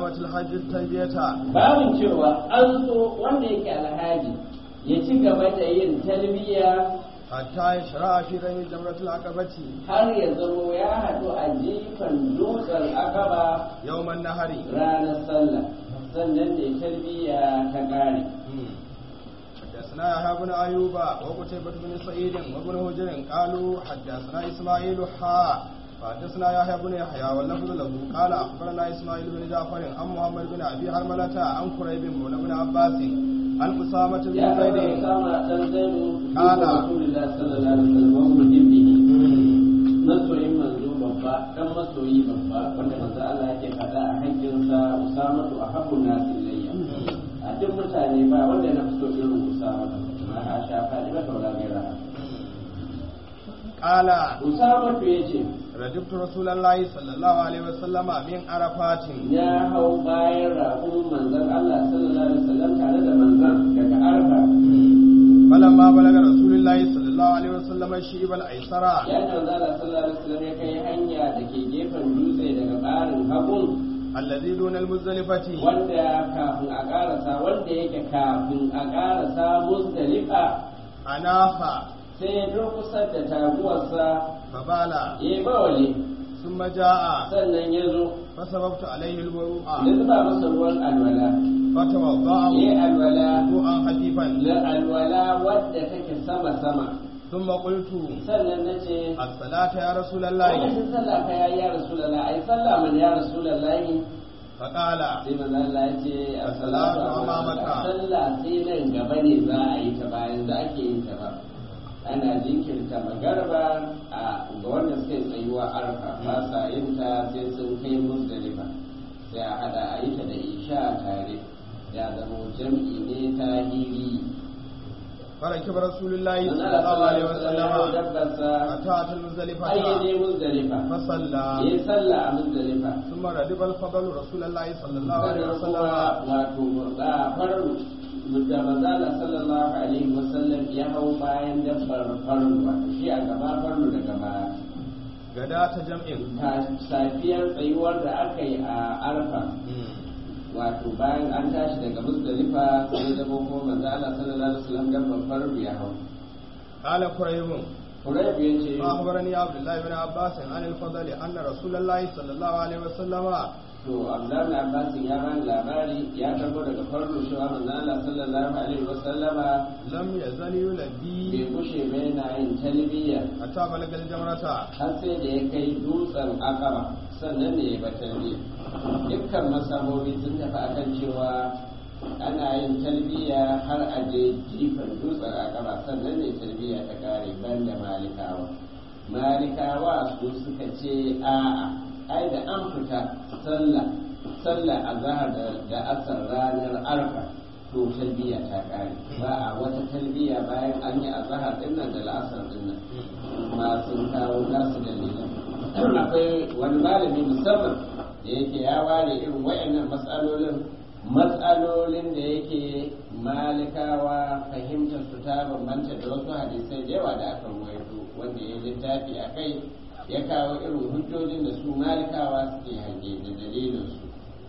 استدامة الحج التلبية babin cewa an so wanda yake alhaji ya ci gaba da yin talbiya حتى يشرع في رمي جمرة العقبة har ya zamo ya haɗu a jifan dutsen akaba يوم النهر ranar sallah sannan da talbiya ta ƙare حدثنا يحيى بن ايوب وقتيبة بن سعيد وابن هجر قالوا حدثنا اسماعيل حاء فحدثنا يحيى بن يحيى واللفظ له قال اخبرنا اسماعيل بن جعفر عن محمد بن ابي حرملة عن قريب مولى بن عباس عن اسامة بن ya karɓa زيد sama ɗan zaidu Ƙala. rasulullah sallallahu alaihi wasallam wa muhimmihi masoyin manzo babba dan masoyi babba wanda manzo Allah yake faɗa a hakkinsa usamatu ahabbu nas ilayya a duk mutane ba wanda na fi so irin usamatu ma ha sha faɗi ba taura gaira قال usamatu yace رجبت رسول الله صلى الله عليه وسلم من عرفات ya hau bayan raƙumin manzon Allah sallallahu alaihi wasallam tare da manzon daga arfa فلما بلغ رسول الله صلى الله عليه وسلم الشيب الايسر ya ce manzo Allah sallallahu alaihi wasallam ya kai hanya da ke gefen dutse daga barin hagun الذي دون المزدلفة wanda kafin a karasa wanda yake kafin a karasa musdalifa أناخ sai ya durkusar da taguwarsa فبال ya yi bawali ثم جاء sannan ya zo فسببت عليه الوضوء ya zuba masa ruwan alwala فتوضأ ya yi alwala وضوءا خفيفا na alwala wadda take sama-sama ثم قلت sannan na ce الصلاة يا رسول الله lokacin sallah ka ya ya rasulallah ai sallah man ya rasulallah فقال sai manzo Allah ya ce As-salatu as-salatu amamaka. sallah sai nan gaba ne za a yi ta bayan da ake yin ta ba ana jinkirta magarba a ga wanda suke tsayuwa arfa ba sa yin ta sai sun kai musdalifa sai a hada a yi ta da isha tare ya zama jam'i ne ta hiri فركب رسول الله manzo صلى الله عليه ya وسلم dabbarsa حتى أتى المزدلفة ayyade musdalifa فصلى yayi sallah a musdalifa ثم ردف الفضل رسول الله صلى الله عليه sannan وسلم kuma wato a faru da manzala sallallahu alaihi wasallam ya hau bayan dabbar faru wato shi a gaba faru da gaba غداة جمع ta safiyar tsayuwar da aka yi a arfa wato bayan an tashi daga musdalifa sai da ko manzala sallallahu alaihi wasallam dabbar faru ya hau قال قريب Qurayb ya ce فأخبرني عبد الله بن عباس عن الفضل أن رسول الله صلى الله عليه وسلم to Abdullahi Abbas ya bani labari ya karbo daga farko cewa manzala sallallahu alaihi wasallama لم يزل bai يلبي kushe ba yana yin talbiya حتى بلغ الجمرة har sai da ya kai dutsen akaba sannan ne ya ba talbiya dukkan masabobi sun tafi akan cewa ana yin talbiya har a je jifan dutsen akaba sannan ne talbiya ta kare banda malikawa malikawa su suka ce a'a ai da an fita sallah sallah azhar da, da asar ranar arfa to talbiya ta kare ba a wata talbiya bayan an yi azhar din nan da la'asar din nan ma sun kawo nasu dalilan akwai wani malami musamman da yake ya ware irin wayannan matsalolin matsalolin da yake malikawa fahimtar su ta bambanta da wasu hadisai da yawa da aka ruwaito wanda ya littafi a kai ya kawo irin hujjojin da su malikawa suke hange da dalilin su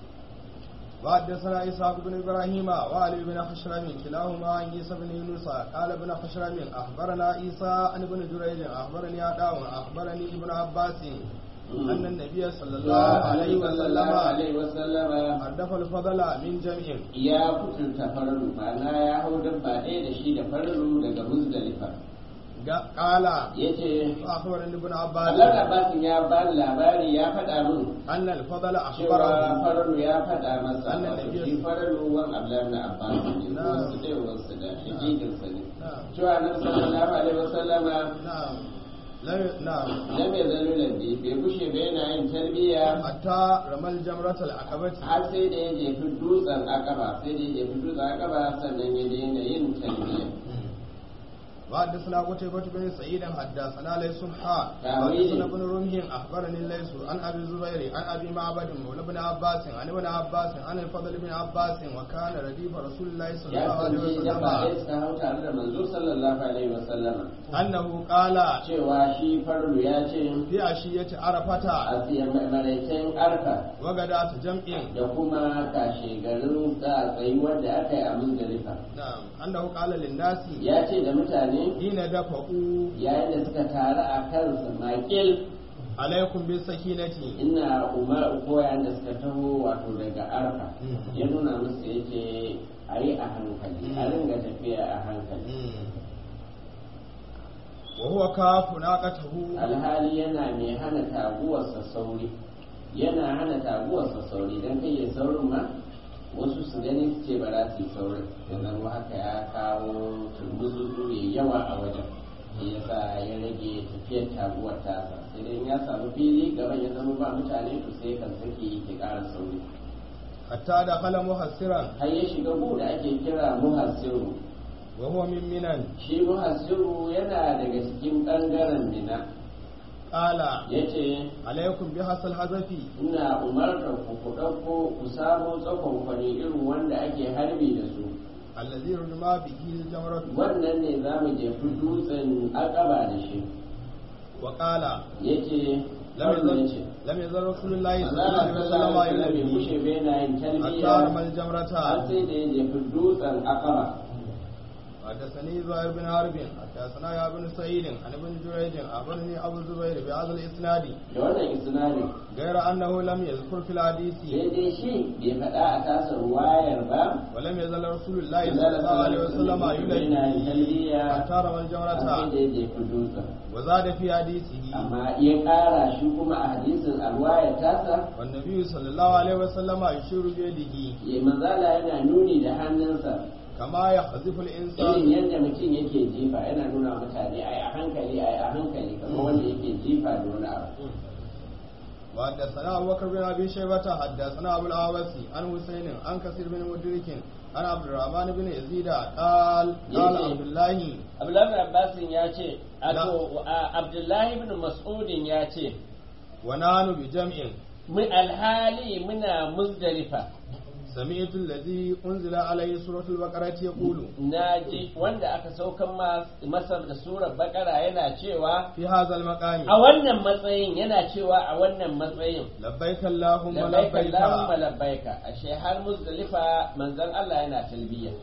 وحدثنا إسحاق بن إبراهيم وعلي بن حشرم كلاهما عن عيسى بن يونس قال ابن حشرم أخبرنا عيسى عن ابن جريج أخبرني عطاء أخبرني ابن عباس أن النبي صلى الله عليه وسلم alaihi wasallama أردف الفضل من جمع ya kutunta farru ma'ana ya hau dabba ɗaya da shi da farru daga muzdalifa قال ya ce أخبرني ابن عباس Allah Abbasin ya ba ni labari ya faɗa min أن الفضل cewa أخبره farru ya faɗa masa Annan wato Nabiya- shi farru wan Abdullahi na Abbas ne Na. wasu ɗaya wasu da shakikinsa ne نعم cewa nan sallallahu alaihi wasallama نعم لا- نعم lam ya zalu lambi bai kushe ba yana yin tarbiyya حتى رمى الجمرة العقبة har sai da ya jefi dutsen akaba sai da ya jefi dutsen akaba sannan ya daina yin tarbiyya وحدثنا قتيبة بن سعيد حدثنا ليس حاء تأويل. وحدثنا ابن رمح أخبرني ليس عن أبي الزبير عن أبي معبد مولى ابن عباس عن ابن عباس عن الفضل بن عباس وكان رديف رسول الله صلى ya الله عليه kasance jama'a وسلم suka hau tare da manzo sallallahu alaihi wasallam أنه قال cewa shi farlu ya ce في عشية عرفة a tsiyan maraicen arfa وغداة جمع da kuma kashe garin sa tsayuwar da aka yi a muzdalifa نعم أنه قال للناس ya ce da mutane حين دفعوا yayin da suka taru a kansa makil عليكم بالسكينة ina umar koyan da suka taho wato daga arfa Mhm. ya nuna musu yake a yi a hankali a ringa tafiya a hankali وهو كاف ناقته alhali yana mai hana taguwarsa sauri yana hana taguwarsa sauri don kai ya saurin ma wasu su gani su ce ba za su yi saurin ya zama haka ya kawo turmuzu mai yawa a wajen shi yasa ya rage tafiyar taguwar tasa sai dai in ya samu fili gaban ya zama ba mutane to sai kan saki ke ƙara sauri حتى دخل محسرا har ya shiga gu da ake kira muhassiru وهو من منن shi muhassiru yana daga cikin ɓangaren mina قال ya ce عليكم بحصى الحذف ina umartar ku ku ɗauko ku samo tsakon kwani irin wanda ake harbi da su الذي رمى به الجمرة wannan ne za mu jefi dutsen akaba da shi وقال ya ce لم ya ce يزل لم يزل رسول الله صلى الله Allah عليه sallallahu alaihi wasallam bai وسلم kushe bai na yin حتى talbiya رمى har الجمرة sai da ya jefi dutsen akaba حدثني زهير بن حرب حدثنا يا بن سعيد عن ابن جريج أخبرني أبو الزبير بهذا الإسناد da wannan isnadin غير أنه لم يذكر في الحديث sai dai shi bai faɗa a tasa ruwayar ba ولم يزل رسول الله صلى الله عليه وسلم bai na yin يلبي talbiya حتى رمى har sai الجمرة da ya jefi dutsen وزاد في حديثه amma ya ƙara shi kuma a hadisin alwaya tasa والنبي صلى الله عليه وسلم يشير بيده ya manzala yana nuni da hannunsa كما يخذف irin الإنسان yadda mutum yake jifa yana nuna mutane ai a hankali ai a hankali kamar wanda yake jifa da wani abu وحدثنا أبو بكر بن أبي شيبة حدثنا أبو العاوسي عن حسين عن كثير بن مدرك عن عبد الرحمن بن يزيد قال قال يزيد. عبد الله abdullahi abbasin ya ce ato abdullahi ibn mas'udin ya ce ونحن بجمع mu alhali muna muzdalifa سمعت الذي أنزل عليه سورة البقرة يقول na ji wanda aka saukan ma- masa da surar bakara yana cewa في هذا المقام a wannan matsayin yana cewa a wannan matsayin لبيك اللهم labbaika لبيك allahumma labbaika ashe har muzdalifa manzon Allah yana talbiya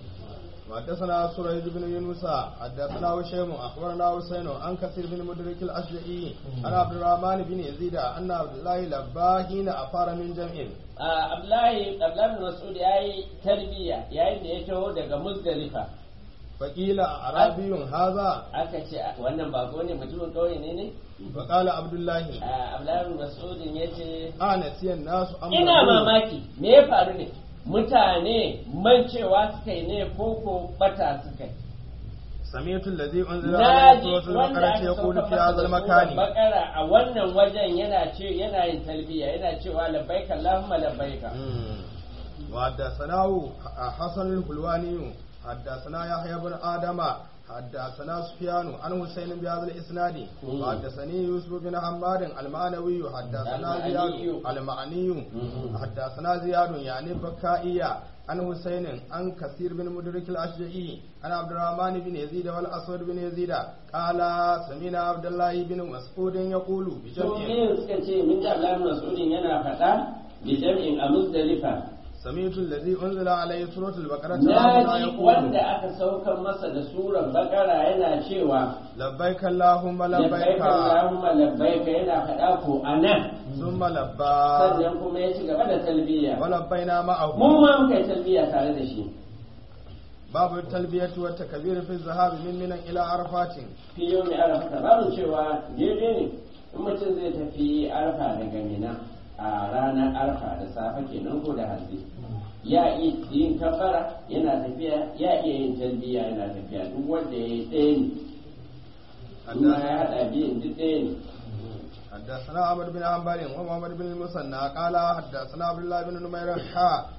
وحدثنا سريج بن يونس حدثنا هشيم اخبرنا حسين عن كثير بن مدرك الاشجعي عن عبد الرحمن بن يزيد ان عبد الله لبى حين افار من جمع Ah, Abdullahi Abdullahi bin Mas'ud yayi talbiya yayin da ya taho daga Muzdalifa فقيل اعرابي هذا aka ce "Ah, wannan bako ne mutumin kauye ne ne فقال عبد الله Ah, Abdullahi bin Mas'ud ya ce انسي الناس امر ina mamaki me ya faru ne mutane mancewa suka yi ne koko bata suka yi سمعت الذي انزل عليه naji سوره wanda البقره aka يقول sauka في masa هذا da surar المكان bakara a wannan wajen yana ce yana yin talbiya yana cewa labbaika Allahumma labbaika مم. وحدثناه حسن الحلواني حدثنا يحيى بن آدم حدثنا سفيان عن حسين بهذا الإسناد مم. وحدثني يوسف بن حماد المعنوي حدثنا زياد المعني. المعني مم. حدثنا زياد يعني بكائية عن حسين عن كثير بن مدرك الأشجعي عن عبد الرحمن بن يزيد والأسود بن يزيد قال سمعنا عبد الله بن مسعود يقول to بجمع me suka ce min da Abdullahi bin Mas'ud yana faɗa bi jam'in a Muzdalifa سمعت الذي أنزل عليه سورة البقرة na ربنا ji يقول wanda aka saukar masa da surar bakara yana cewa لبيك اللهم لبيك labbaika Allahumma labbaika yana faɗa ko anan ثم لبى sannan kuma ya ci gaba da talbiya ولبينا mu معه ma muka yi talbiya tare da shi باب التلبية والتكبير في الذهاب من منى إلى عرفات fi yau mai arafa babu cewa daidai ne in mutum zai tafi arfa daga mina a ranar arfa da safe kenan ko da hantsi ya iya yin kafara yana tafiya ya iya yin talbiya yana tafiya duk wanda ya yi ɗaya ne amma ya haɗa biyun duk ɗaya ne حدثنا عمرو بن حنبل ومحمد بن المثنى قال حدثنا عبد الله بن نمير حا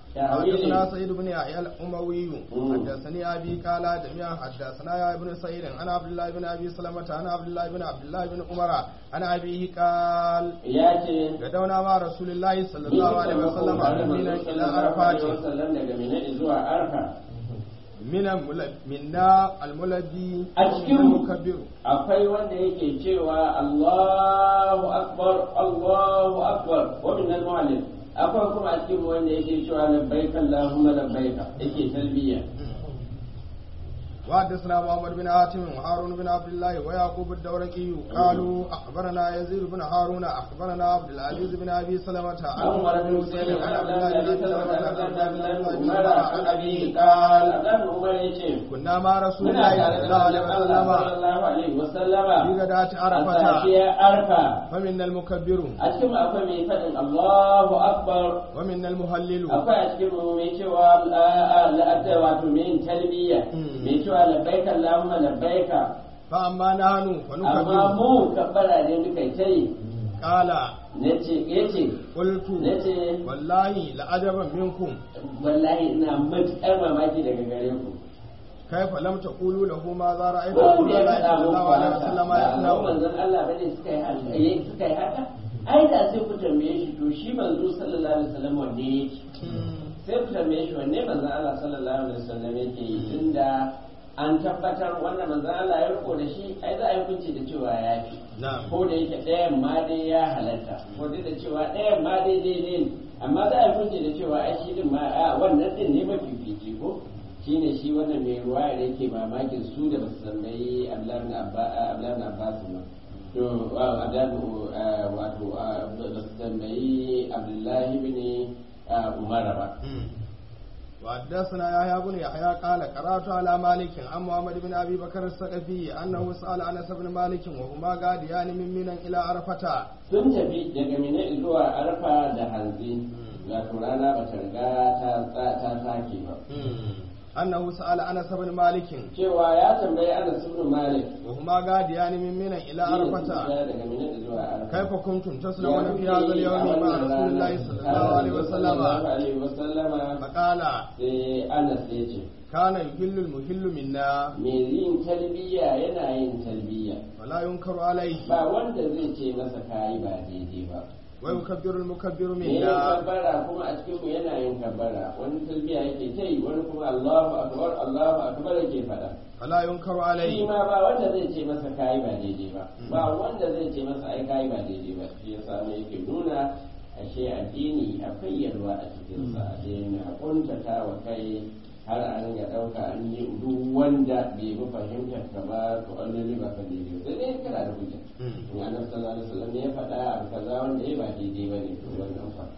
حدثنا سعيد بن يحيى الأموي مم. حدثني أبي قال جميعا حدثنا يا ابن سعيد أنا عبد الله بن أبي سلمة أنا عبد الله بن عبد الله بن عمر أنا أبيه قال ya ce غدونا مع رسول الله صلى الله عليه وسلم من إلى عرفات wasallam daga mina zuwa arfa من المل- منا الملبي A ومن cikin- المكبر akwai wanda yake cewa Allahu akbar Allahu akbar wa min al-mu'allim akwai kuma a cikin wanda yake cewa labbaik Allahumma labbaik yake talbiya وحدثنا محمد بن حاتم وهارون بن عبد الله ويعقوب الدورقي قالوا اخبرنا يزيد بن هارون اخبرنا عبد العزيز بن ابي سلمة عن عمر بن مسلم عن عبد الله بن ابي سلمة عن عبد الله بن عمر عن ابيه قال Abdullahi Umar yace كنا مع رسول muna الله tare صلى da الله عليه Allah وسلم sallallahu alaihi wasallama في غداة a عرفة safiyar arfa فمنا المكبر a cikin akwai mai faɗin Allahu akbar ومنا المهلل akwai a cikin mu mai cewa la'adda wato mai yin talbiya Mm. mai cewa labbaika Allahumma labbaika فأما نحن amma فنكبر mu kabbara ne muka yi ta yi قال nace yace قلت nace والله لعجبا منكم wallahi ina matuƙar mamaki daga gare ku كيف لم تقولوا له ماذا رأيت ko رسول da ya الله faɗa صلى muku الله عليه وسلم haka ba يصنع manzon Allah bane suka yi haka yayi suka yi haka ai da sai ku tambaye shi to shi manzo sallallahu alaihi wasallam wanne yake sai ku tambaye shi wanne manzon Allah sallallahu alaihi wasallam yake yi tunda an tabbatar wannan manzon Allah ya riko da shi ai za a yi kunci da cewa ya fi نعم ko da yake ɗayan ma dai ya halatta ko dai da cewa ɗayan ma dai daidai ne amma za a yi kunci da cewa ai shi din ma a wannan din ne mafifici ko shine shi wannan mai ruwa da yake mamakin su da basu tambayi Abdullahi ibn Abba- Abdullahi ibn Abbas ba to wa- Abdullahi uh, wato uh, basu tambayi Abdullahi ibn uh, Umar ba وحدثنا يحيى بن يحيى قال قرات على مالك عن محمد بن ابي بكر الثقفي انه سال انس بن مالك وهما قاديان من منى الى عرفه sun tafi daga Mina zuwa Arfa da Hanzi wato rana ba ta riga ta ta sake ba انه سال انس بن مالك cewa ya tambayi Anas ibn Malik وهما قاديان من منى الى shi ne عرفه suka daga Mina zuwa Arfa كيف كنتم تصنعون في هذا اليوم مع رسول الله صلى الله عليه وسلم alaihi wasallama فقال sai Anas ya ce كان يهل المهل منا me yin talbiya yana yin talbiya ولا ينكر عليه ba wanda zai ce masa kayi ba daidai ba ويكبر المكبر me yin منا kabbara kuma a cikin mu yana yin kabbara wani talbiya yake ta yi wani kuma Allahu akbar Allahu akbar yake faɗa فلا ينكر shi عليه ma ba wanda zai ce masa kayi ba daidai ba ba wanda zai ce masa ai kayi ba daidai ba shi yasa ne yake nuna ashe addini akwai yalwa a cikin sa a daina kuntata wa kai har an ga ɗauka an yi duk wanda bai bi fahimtar ka ba to an lalle ba ka daidai sai dai kana da hujja in annabi sallallahu alaihi wasallam ne ya faɗa abu kaza wanda ya ba daidai ba ne to wannan fa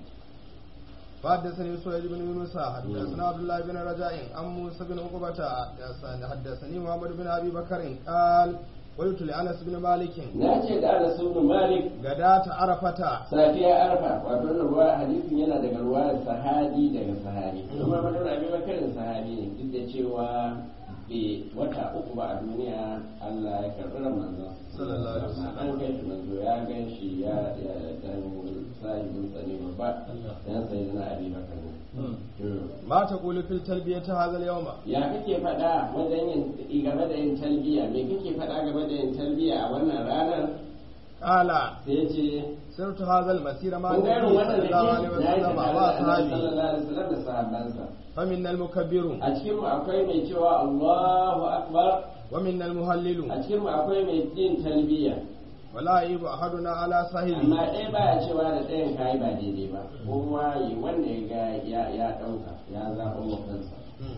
فحدثني سويد بن يونس حدثنا عبد الله بن رجاء عن موسى بن عقبة حدثني محمد بن ابي بكر قال قلت لانس بن مالك na ce da Anas ibn Malik غداة عرفة safiya arfa wato wannan ruwa hadisin yana daga ruwayar sahabi daga sahabi kuma madar abi bakarin sahabi ne duk da cewa bai wata uku ba a duniya Allah ya karɓi ran manzo Sallallahu alaihi wasallam. an kai shi manzo ya gan shi ya ya dan sahibin sa ne babba dan sai na abi bakar ne ما تقول في التلبية هذا اليوم ya kake faɗa wajen yin game da yin talbiya me kake faɗa game da yin talbiya a wannan ranar قال sai ya ce سرت هذا المسير مع kun ga irin النبي wannan صلى da الله عليه وسلم ke ya yi sallallahu واصحابه alaihi wasallam da sahabbansa فمنا المكبر a cikin mu akwai mai cewa Allahu akbar ومنا المهلل a cikin mu akwai mai yin talbiya ولا يعيب احدنا على amma صاحبه ɗaya baya cewa da ɗayan kayi ba daidai ba kowa yi wanda ya ga ya ya ɗauka ya zaɓa wa kansa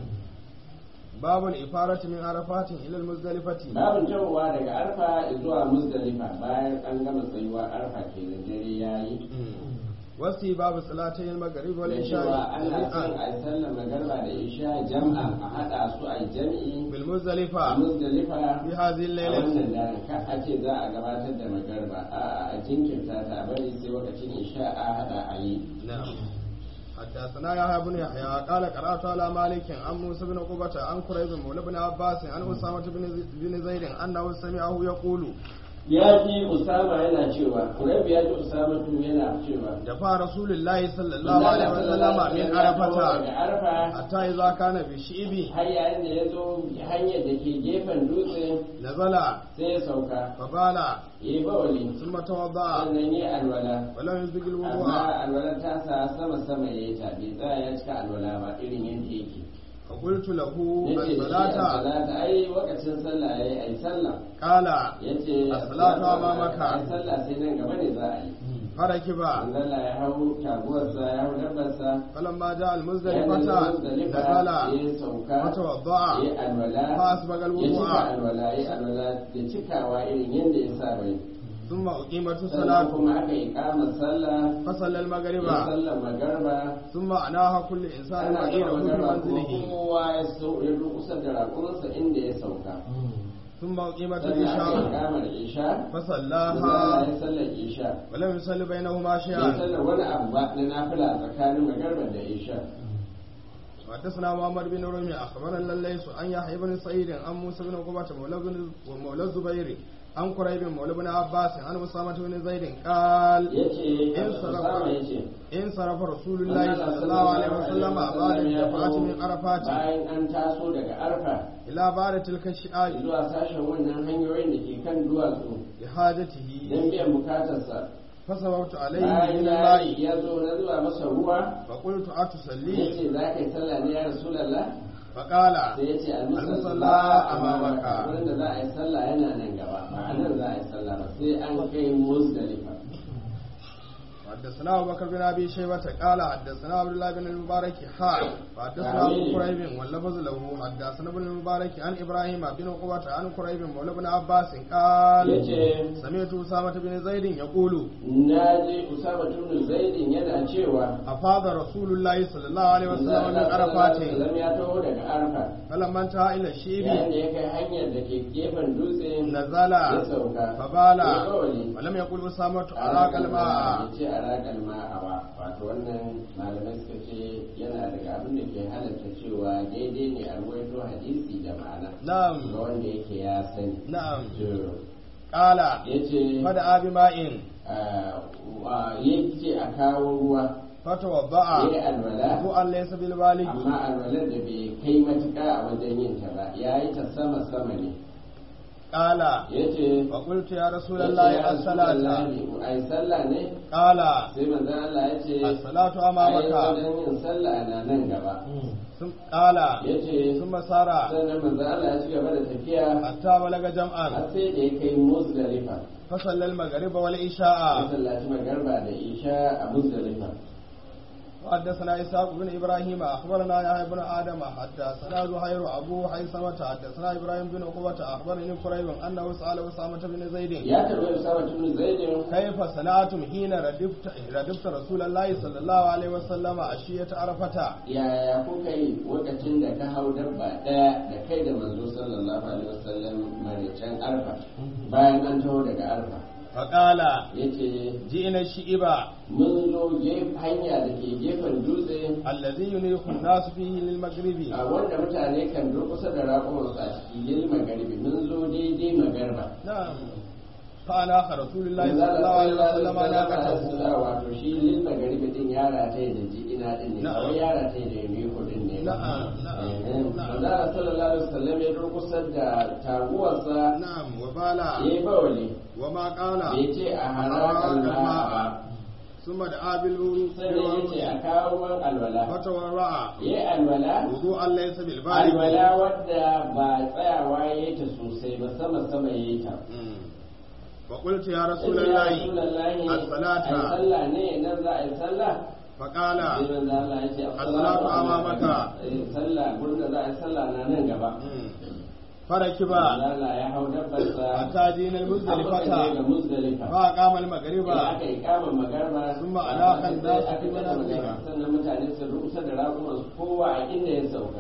باب الإفارة من عرفات إلى المزدلفة babin tawowa daga arfa zuwa muzdalifa bayan an gama tsayuwa arfa ke da dare yayi wasu babu salatai magharib wal da isha cewa ana son jami'an a yi sallar magarba da isha jam'a a haɗa su a yi jam'i bil a muzdalifa muzdalifa fi hadhihi a al-lailati wannan daren ka a ce za a gabatar da magarba a a jinkirta ta a bari sai lokacin isha a hada a yi نعم حدثنا يحيى بن يحيى قال قرأت على مالك عن موسى بن عقبة عن كريب مولى بن عباس عن أسامة بن بن زيد أنه سمعه يقول ya ji usama yana cewa kuraibu ya ji usama tun yana cewa دفع رسول الله صلى الله عليه وسلم من عرفة daga arfa حتى إذا كان بالشئب har yayin da ya zo hanyar da ke gefen dutse نزل sai ya sauka فبال ya yi bawali ثم توضأ sannan yi alwala ولم يسبق الوضوء amma alwala ta sa sama sama ya yi ta bai tsaya ya cika alwala ba irin yadda yake فقلت له yace da shi الصلاة salata ai lokacin sallah yayi ai sallah قال yace As-salatu amamaka. ai sallah sai nan gaba ne za a yi فركب Allah ya hau taguwarsa ya hau dabbarsa فلما جاء ya المزدلفة muzdalifa نزل ya sauka وتوضأ ya alwala فأسبغ ya cika الوضوء alwala ya alwala da cikawa irin yadda ya sa bai ثم أقيمت sannan الصلاة kuma aka yi kamar sallah فصلى المغرب ya sallar magarba ثم أناها كل إنسان ana بعيره gama في magarba kuma منزله kowa ya sau ya kusa da raƙumarsa inda ya sauka ثم أقيمت sannan aka yi العشاء kamar isha فصلاها ya sallar isha ولم يصلي بينهما bai شيئا sallar wani abu ba na nafila a tsakanin magarba da isha حدثنا محمد بن رمي اخبرنا الليث عن يحيى بن سعيد عن موسى بن عقبة مولى بن ومولى الزبير عن قريب مولى بن عباس عن أسامة بن زيد قال yace In Usama yace إن صرف رسول الله صلى الله عليه وسلم بعد الدفعة من عرفات bayan an taso daga arfa إلى بعد تلك الشعاب zuwa sashen wannan hanyoyin da ke kan duwatsu لحاجته don biyan bukatarsa فصبرت عليه bayan من ya الماء ya zo na zuwa masa ruwa فقلت ya أتصلي ce za ka yi sallah ne ya rasulallah فقال sai ya ce Al-musalla almusalla amamaka. wurin da za a yi sallah yana nan gaba ba a nan za a yi sallah ba sai an kai muzdalifa حدثنا ابو بكر بن ابي شيبه قال حدثنا عبد الله بن المبارك حا حدثنا ابو قريب واللفظ له حدثنا ابن المبارك عن ابراهيم بن عقبه عن قريب مولى بن عباس قال yace سمعت اسامه بن زيد يقول na ji usama tunu zaidin yana cewa افاض رسول الله صلى الله عليه وسلم من عرفات Sallam ya taho daga arfa فلما انتهى الى yayin الشيب da ya kai hanyar da ke gefen dutse نزل ya sauka فبال ya kawali ولم يقل اسامه اراك الماء ya ce a raƙar ma'awa wato wannan malamai suka ce yana daga abin da ke halatta cewa daidai ne a ruwaito hadisi da ma'ana نعم ga wanda yake ya sani نعم to قال ya ce فدعا بماء ya ce a kawo ruwa فتوضأ ya yi alwala وضوءا ليس بالبالغ amma alwalar da bai kai matuƙa a wajen yin ta ba ya yi ta sama sama ne قال ya ce فقلت يا رسول الله الصلاة a yi sallah ne قال sai manzon Allah ya ce الصلاة ai أمامك wajen yin sallah na nan gaba ثم قال ya ce ثم سار sannan manzon Allah ya ci gaba da tafiya حتى بلغ har جمعا sai da ya kai Muzdalifa فصلى المغرب والعشاء masallaci magarba da isha a Muzdalifa وحدثنا إسحاق بن إبراهيم أخبرنا يحيى بن آدم حدثنا زهير أبو حيثمة حدثنا إبراهيم بن عقبة أخبرني قريب أنه سأل أسامة بن زيد ya tarbi Usama tun Zaidin كيف صنعتم حين ردفت ردفت رسول الله صلى الله عليه وسلم عشية عرفة yaya kuka yi lokacin da ka hau dabba ɗaya da kai da manzo sallallahu alaihi wasallam maricen arfa bayan an taho daga arfa فقال yace جئنا الشئبة mun zo gef- hanya da ke gefen dutse الذي ينيخ الناس فيه للمغرب a wanda mutane kan durkusa da raƙumansu a ciki lil magaribi mun zo daidai magarba نعم فأنا رسول الله صلى الله عليه وسلم ناقته wato shi lil magaribi din yara ta da ji'ina din ne Na'am. kawai yara ta da yamiko din ne Na'am, na'am, na'am. Manzala sallallahu alaihi wasallam ya durkusa da taguwarsa نعم وبالا ya yi bawali وما قال bai ce a harakan ma ba ثم دعا بالوضوء sannan ya ce a kawo ruwan alwala فتورع ya yi alwala وضوءا ليس بالبالغ alwala wadda ba tsayawa ya yi ta sosai ba sama sama ya yi ta مم. فقلت يا رسول Ya الله Rasulallahi, الصلاة. a yi sallah ne nan za a yi sallah فقال sai manzo Allah ya ce As-salatu amamaka. Eh, sallah gurin da za a yi sallah na nan gaba مم. فركب manzo Allah ya hau dabbarsa حتى دين aka je ga المزدلفة Muzdalifa فأقام المغرب da aka yi kama magarba Thumma alaqa an-nasu aka fi yi mata manazilihim. magarba sannan mutane su rusa da raƙuman su kowa a inda ya sauka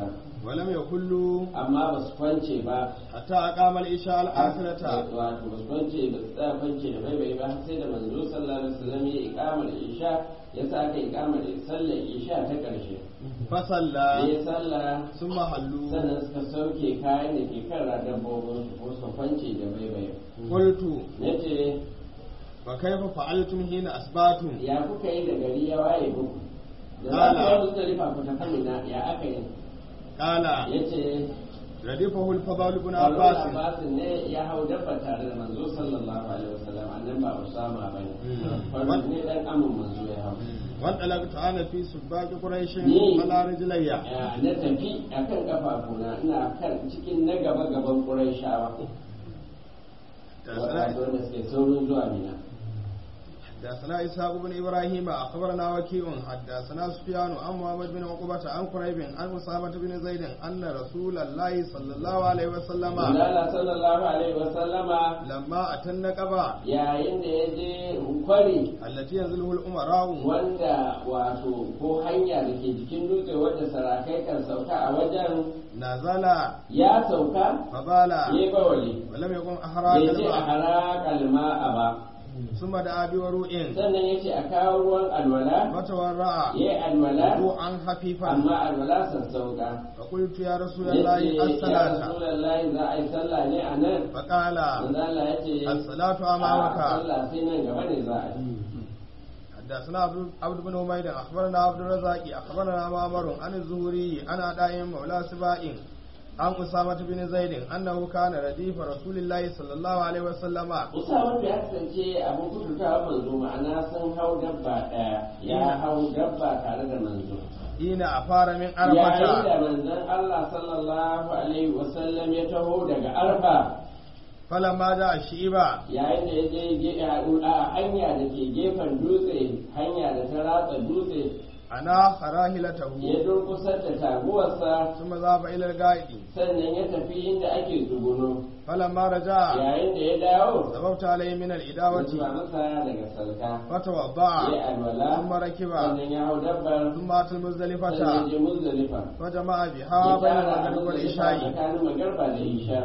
ولم يكلوا amma ba su kwance ba حتى أقام العشاء الآخرة wato ba su kwance ba su tsaya kwance da bai bai ba har sai da manzo sallallahu alaihi wasallam ya ikamar isha ya sa aka ikamar sallar isha ta karshe فصلى ya sallah ثم حلوا sannan suka sauke kayan da ke kan dabbobin su ko su kwance da bai bai قلت nace وكيف فعلتم حين أصبحتم ya kuka yi da gari ya waye muku da za Kala. ku yi muzdalifa ku tafi mina ya aka yi قال yace ردفه الفضل بن Abbas عباس Abbas ne ya hau dabba tare da manzo sallallahu alaihi wasallam annan ba Usama bane Mm. wannan ne dan amin manzo ya hau وانطلقت أنا في سباق قريش Ni. على رجلي Ya, na tafi akan kafafuna ina kan cikin na gaba gaban Qurayshawa wato wanda suke saurin zuwa Mina حدثنا إسحاق بن إبراهيم أخبرنا وكيع حدثنا سفيان عن محمد بن عقبة عن قريب عن أسامة بن زيد أن رسول الله صلى الله عليه وسلم Allah sallallahu alaihi wasallama لما أتى النقبة yayin da ya je kwari التي ينزله الأمراء wanda wato ko hanya da ke jikin dutse wadda sarakai kan sauka a wajen نزل ya sauka فبال ya yi bawali ولم يكن bai أحراق ce a الماء haraƙal ma'a ba ثم دعا بوروء sannan ya ce a kawo ruwan alwala فتورع ya yi alwala وضوءا خفيفا amma alwala sassauka فقلت يا رسول ya الله ce ya الصلاة rasulallahi za a yi sallah ne a nan فقال manzo Allah ya ce الصلاة a أمامك sallah sai nan gaba ne za a yi حدثنا عبد عبد بن حميد اخبرنا عبد الرزاق اخبرنا معمر عن الزهري عن عطاء مولى سباء عن أسامة بن زيد أنه كان رديف رسول الله صلى الله عليه وسلم Usama ya kasance abin kututawa manzo ma'ana sun hau dabba ɗaya ya hau dabba tare da manzo حين أفار من yayin da عرفة manzon Allah sallallahu alaihi wasallam ya taho daga arfa فلما جاء الشيبة yayin da ya je ge- a hanya da ke gefen dutse hanya da ta ratsa dutse أنا راحلته ya durkusar da taguwarsa ثم ذهب إلى القائد sannan ya tafi inda ake tsuguno فلما رجع yayin da ya dawo ذببت عليه من ya الإداوة zuba masa daga salka فتوضأ ya alwala ثم ركب sannan ya hau dabbar ثم أتى sannan ya المزدلفة je muzdalifa فجمع ya بها بين tara المغرب muzdalifa والعشاء tsakanin magarba da isha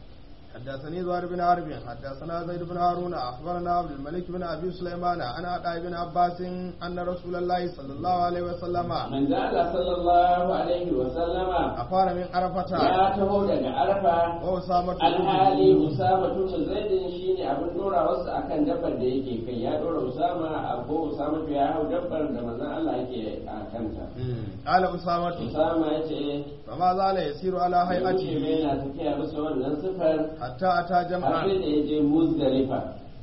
حدثني زهير بن حرب حدثنا زيد بن هارون اخبرنا عبد الملك بن ابي سليمان عن عطاء بن عباس ان رسول الله صلى الله عليه وسلم manzo Allah sallallahu alaihi wa sallama افار من عرفه ya taho daga arfa واسامه alhali usama tun zaidin shine abin dora wasu akan dabbar da yake kai ya dora usama a ko usama to ya hau dabbar da manzon Allah yake a kanta قال اسامه usama ya ce فما زال يسير على wuce هيئته yana tafiya bisa wannan sifar حتى اتى har جمعا sai da ya je muzdalifa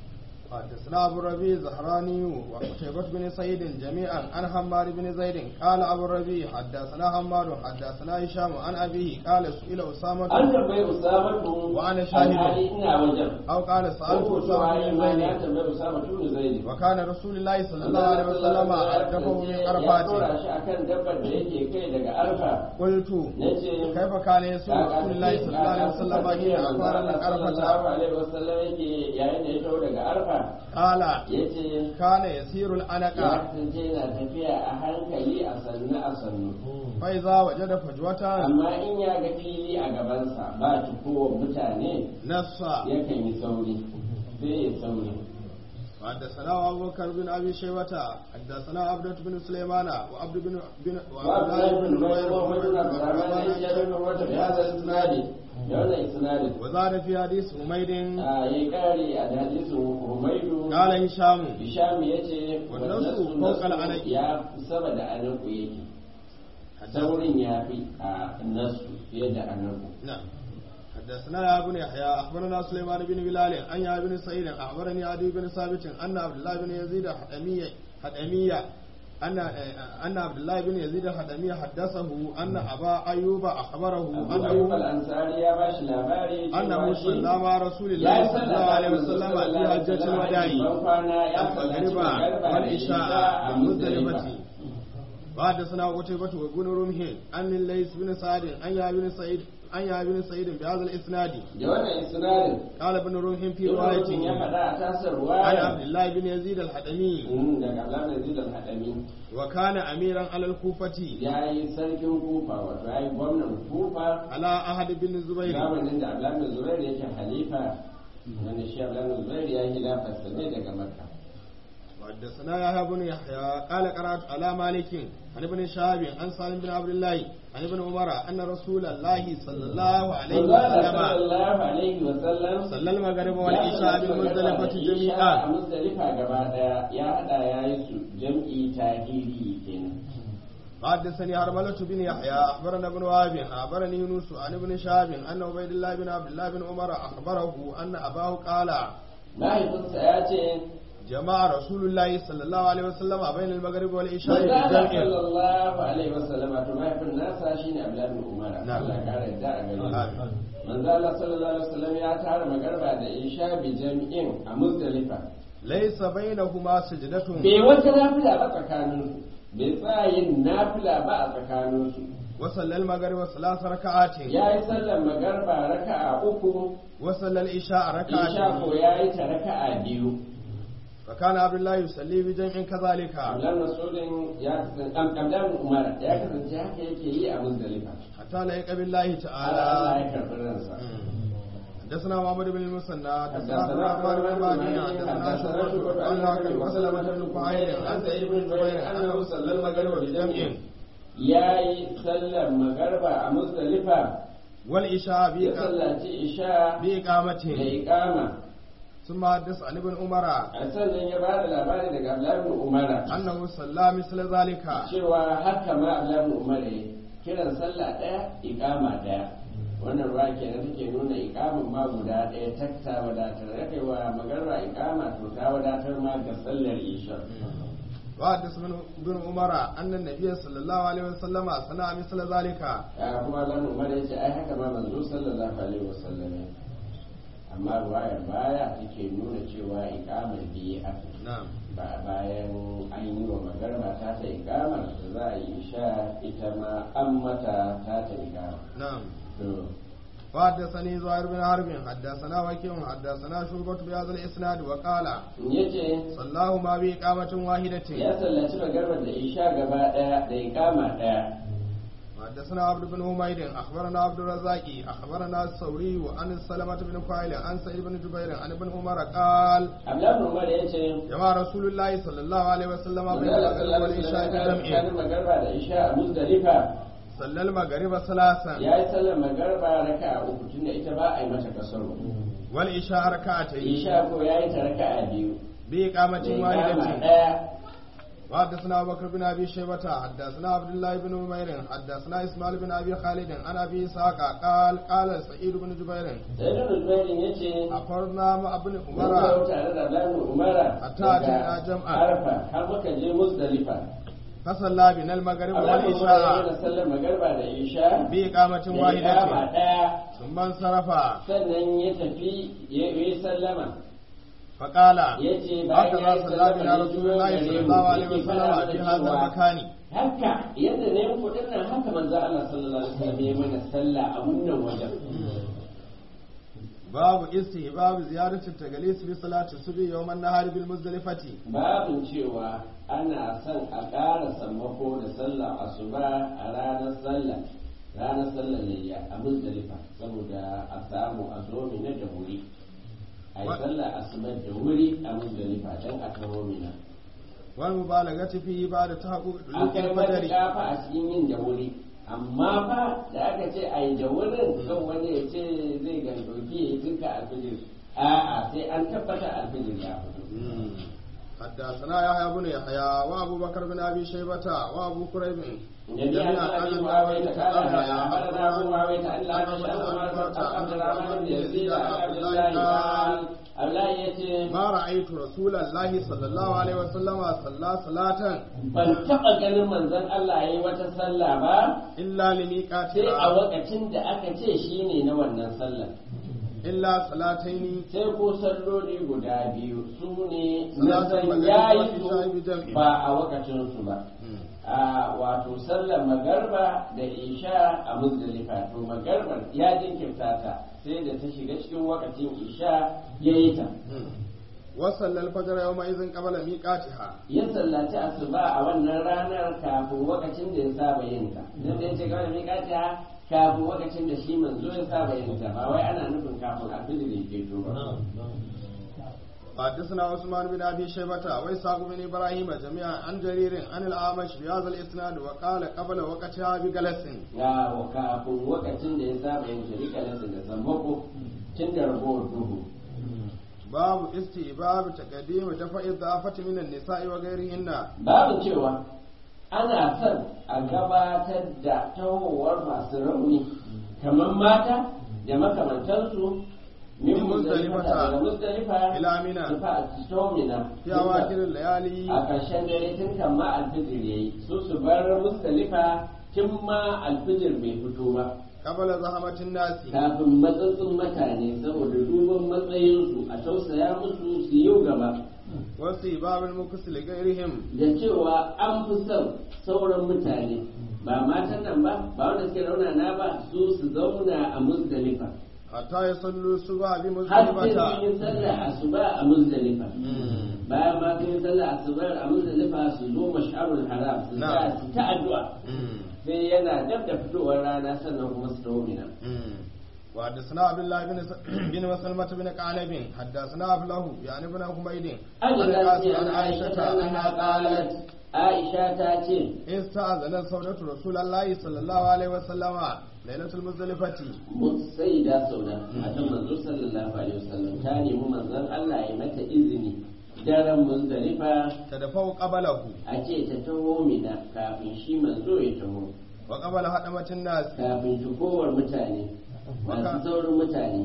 حدثنا ابو الربيع الزهراني وقتيبة بن سعيد جميعا عن حماد بن زيد قال ابو الربيع حدثنا حماد حدثنا هشام عن ابيه قال سئل اسامه an tambayi usama tun Wa ana shahidun. alhali ina wajen او قال سالت ko cewa اسامه ya بن ma زيد ya tambayi usama tun zaidi وكان رسول الله صلى الله عليه وسلم أردفه من ya عرفات dora shi akan dabbar da yake kai daga arfa قلت nace كيف كان يسوع رسول الله صلى الله عليه وسلم حين أفار من عرفة alaihi wasallam yake yayin da ya taho daga arfa قال yace كان يسير ya الأنق kasance yana tafiya a hankali a sannu a sannu فإذا وجد فجوة amma in ya ga fili a gabansa ba kowa mutane نص yakan yi sauri zai yi sauri حدثنا أبو بكر بن أبي شيبة حدثنا عبدة بن سليمان وعبد بن بن وعبد الله بن نمير وعمر بن عبد الرحمن بن جابر بن عمر بهذا الاسناد da wannan isnadin وزاد في حديث حميد a ya kare a hadisin Humaidu قال هشام Hisham ya ce Wannan su wannan fawqal nasu anaki. ya fi sama da anaku yake saurin ya fi a nasu fiye da anaku نعم حدثنا يا ابن يحيى اخبرنا سليمان بن بلال عن يا بن سعيد اخبرني عدي بن ثابت ان عبد الله بن يزيد الحدمية حدمية ان ان عبد الله بن يزيد الحدمية حدثه ان ابا ايوب اخبره Abu Ayyub انه al-Ansari ya bashi labari cewa انه shi صلى مع رسول ya الله yi صلى الله عليه sallah وسلم sallallahu في alaihi حجة wasallam الوداع ban kwana ya sallaci المغرب magariba da isha والعشاء a بالمزدلفة Muzdalifa وحدثنا قتيبة وابن رمح عن الليث بن سعد عن يا بن سعيد عن يحيى بن سعيد بهذا الاسناد da wannan isnadin قال ابن روح في ibn روايته ya faɗa a tasar عن ruwaya عبد الله بن يزيد الحدمي Mm, daga Abdullahi Yazid al-Hadami وكان اميرا على الكوفة ya yi sarkin kufa wato ya yi gwamnan kufa على أحد بن الزبير zamanin da Abdullahi Zubair yake halifa wanda shi Abdullahi Zubair ya yi lafarsa ne daga Makka وحدثنا يحيى بن يحيى قال قرات على مالك عن ابن شهاب عن سالم بن عبد الله عن ابن عمر ان رسول الله صلى الله عليه Allah وسلم sallallahu alaihi wa sallam صلى المغرب ya والعشاء sallaci بالمزدلفة magana da isha a جميعا Muzdalifa gaba daya ya hada ya yi su jam'i tahiri kenan حدثني هرملة بن يحيى أخبرنا ابن وهب أخبرني يونس عن ابن شهاب أن عبيد الله بن عبد الله بن عمر أخبره أن أباه قال mahaifinsa ya ce جمع رسول الله صلى الله عليه وسلم بين المغرب والعشاء Manzala بجمع sallallahu alaihi wasallam to mahaifin nasa shine Abdullahi bin Umar Na'am. Allah ya kare da a gare Amin. shi Manzala sallallahu alaihi wasallam ya tara magarba da isha bi jami'in a Muzdalifa ليس بينهما سجدة bai wata nafila ba tsakanin su bai tsaya yin nafila ba a tsakanin su وصلى المغرب ثلاث ركعات ya yi sallar magarba raka'a uku وصلى العشاء isha ركعتين ko ya yi ta raka'a biyu فكان عبد الله يصلي بجمع كذلك Abdullahi Masudin ya kasance Abdullahi bin Umar ya kasance haka yake yi a Muzdalifa حتى ليق بالله Allah تعالى ya karɓi ransa حدثنا محمد بن المثنى حدثنا حدثنا عبد الرحمن بن عبد مهدي الرحمن حدثنا حدثنا شعبة شعبة عن عن ناقل ناقل وسلمة بن فهير عن سعيد بن جبير انه صلى المغرب بجمع ya yi sallar magarba a Muzdalifa والعشاء ya بإق- sallaci isha da بإقامة iqama ثم حدث عن ابن عمر a sannan ya ba da labari daga Abdullahi bin Umar أنه صلى مثل ذلك cewa haka ma Abdullahi bin Umar ya kiran sallah ɗaya iqama ɗaya wannan ruwa kenan take nuna iqamin ma guda ɗaya takta wadatar ya wa magarba iqama to ta wadatar ma ga sallar isha وحدث ابن ابن عمر أن النبي صلى الله عليه وسلم صنع مثل ذلك ya kuma Abdullahi bin Umar ya ce ai haka ma manzo sallallahu alaihi wasallam ya amma ruwayar baya take nuna cewa iqamar biyu aka نعم ba bayan an yi wa magarba ta ta ikamar da za a yi sha ita ma an mata ta ta ikama نعم to وحدثني زهير بن حرب حدثنا وكيع حدثنا شعبة بهذا الإسناد وقال yace صلاه ما بإقامة واحدة ya sallaci magarbar da isha gaba daya da ikama daya حدثنا عبد بن حميد اخبرنا عبد الرزاق اخبرنا الثوري عن سلمة بن فاعل عن سعيد بن جبير عن ابن عمر قال abdullahi bin umar yace جمع رسول الله صلى الله عليه وسلم بين manzala المغرب sallallahu alaihi والعشاء wasallam بجمع tsakanin magarba da isha a muzdalifa صلى المغرب ثلاثا ya yi sallar magarba raka'a uku tunda ita ba a yi mata kasaro والعشاء ركعتين isha ko ya yi ta raka'a biyu بإقامة da ikama واحدة daya وحدثنا أبو بكر بن أبي شيبة حدثنا عبد الله بن عمير حدثنا إسماعيل بن أبي خالد عن أبي إسحاق قال قال سعيد بن جبير sai da rubairin yace أخبرنا مع ابن Mun عمر kawo tare da Abdullahi Umara Hatta daga atayna jam'a. Arfa har muka je Muzdalifa. فصلى بنا المغرب Abdullahi Umara والعشاء yana sallar magarba da Isha بإقامة da ikama واحدة ɗaya ثم انصرف sannan ya tafi ya yi sallama فقال ya ce bayan ya هكذا yi صلى sallama بنا ya رسول juyo الله gare صلى mu الله عليه yake وسلم fara في da هذا cewa, المكان haka yadda ne muku dinnan haka manzo Allah sallallahu alaihi wasallam ya mana sallah a wannan wajen باب استحباب زيارة التجليس بصلاة الصبح يوم النهار بالمزدلفة babin cewa ana son a ƙara sammako da sallar asuba a ranar sallah ranar sallar layya a muzdalifa saboda a samu a zo mina da wuri a yi Wa- sallar asuba da wuri a muzdalifa don a kawo mina والمبالغة فيه بعد تحقق a دلوك kai الفجر matuƙa fa a cikin yin da wuri amma fa da aka ce a yi da wurin kan wani ya ce zai gandoki ya yi duka alfijir a'a sai an tabbata alfijir ya fito مم. حدثنا يحيى بن يحيى وابو بكر بن ابي شيبه وابو كريب جميعا عن ابي معاويه قال اخبرنا ابو معاويه ان لا تشاء عبد الرحمن بن يزيد عن عبد الله قال الله يتي ما رايت رسول الله صلى الله عليه وسلم صلى صلاه ban taɓa ganin manzon Allah ya yi wata sallah ba الا sai a لميقاتها wakacin da aka ce shi ne na wannan sallah illa salataini sai ko salloli guda biyu su ne na Salatul san maghrib ya wa yi isha bi su jam'i. ba a wakacin su ba a wato sallar magarba da isha a muzdalifa to magarbar ya jinkirta ta sai da ta shiga cikin wakacin isha ya yi ta wa sallal fajr yawma idhin qabla miqatiha ya sallaci asuba a wannan ranar kafin wakacin da ya saba yin ta dan da yace kawai miƙata kafin wakacin da shi manzo ya saba yin ta ba wai ana nufin kafin alfijir ya ke ba حدثنا عثمان بن ابي شيبه واسحاق بن ابراهيم جميعا عن جرير عن الاعمش بهذا الاسناد وقال قبل وقتها بجلس ya wa kafin wakacin da ya saba yin shirika da da sammako tun da ragowar duhu باب استئباب تقديم دفع الضعفة من النساء وغيرهن babu cewa ana son a gabatar da tahowar masu rauni kamar mata da makamantansu min Min muzdalifa Muzdalifata daga muzdalifa ila Mina. tufa a cikin في أواخر الليالي a ƙarshen dare tun kan ma alfijir yayi su su bar muzdalifa tun ma alfijir bai fito ba قبل زحمة الناس kafin matsatsin mutane saboda duban matsayinsu a tausaya musu su yi gaba واستئباب المكس لغيرهم da cewa an fi son sauran mutane ba matan nan ba ba wanda suke raunana ba su su zauna a muzdalifa حتى يصلوا الصبح har sai sun بمزدلفة yi sallah asuba a muzdalifa مم. bayan ma sun yi sallah asuba a muzdalifa su zo mash'arul haram su Na'am. ta su ta addu'a مم. sai yana dab da fitowar rana sannan kuma su tawo mina مم. وحدثنا عبد الله بن س- بن مسلمة بن قعنب حدثنا أبله يعني بن حميد an عن yi القاسم an عن aisha عائشة ta أنها قالت aisha ta ce استأذن سودة رسول الله صلى الله عليه وسلم ليلة المزدلفة sai da sauda matan manzo sallallahu alaihi wasallam ta nemi manzon Allah ya mata izini daren muzdalifa تدفع قبله a ce ta taho mina kafin shi manzo ya taho وقبل هدمة الناس kafin shigowar mutane masu Waka- saurin mutane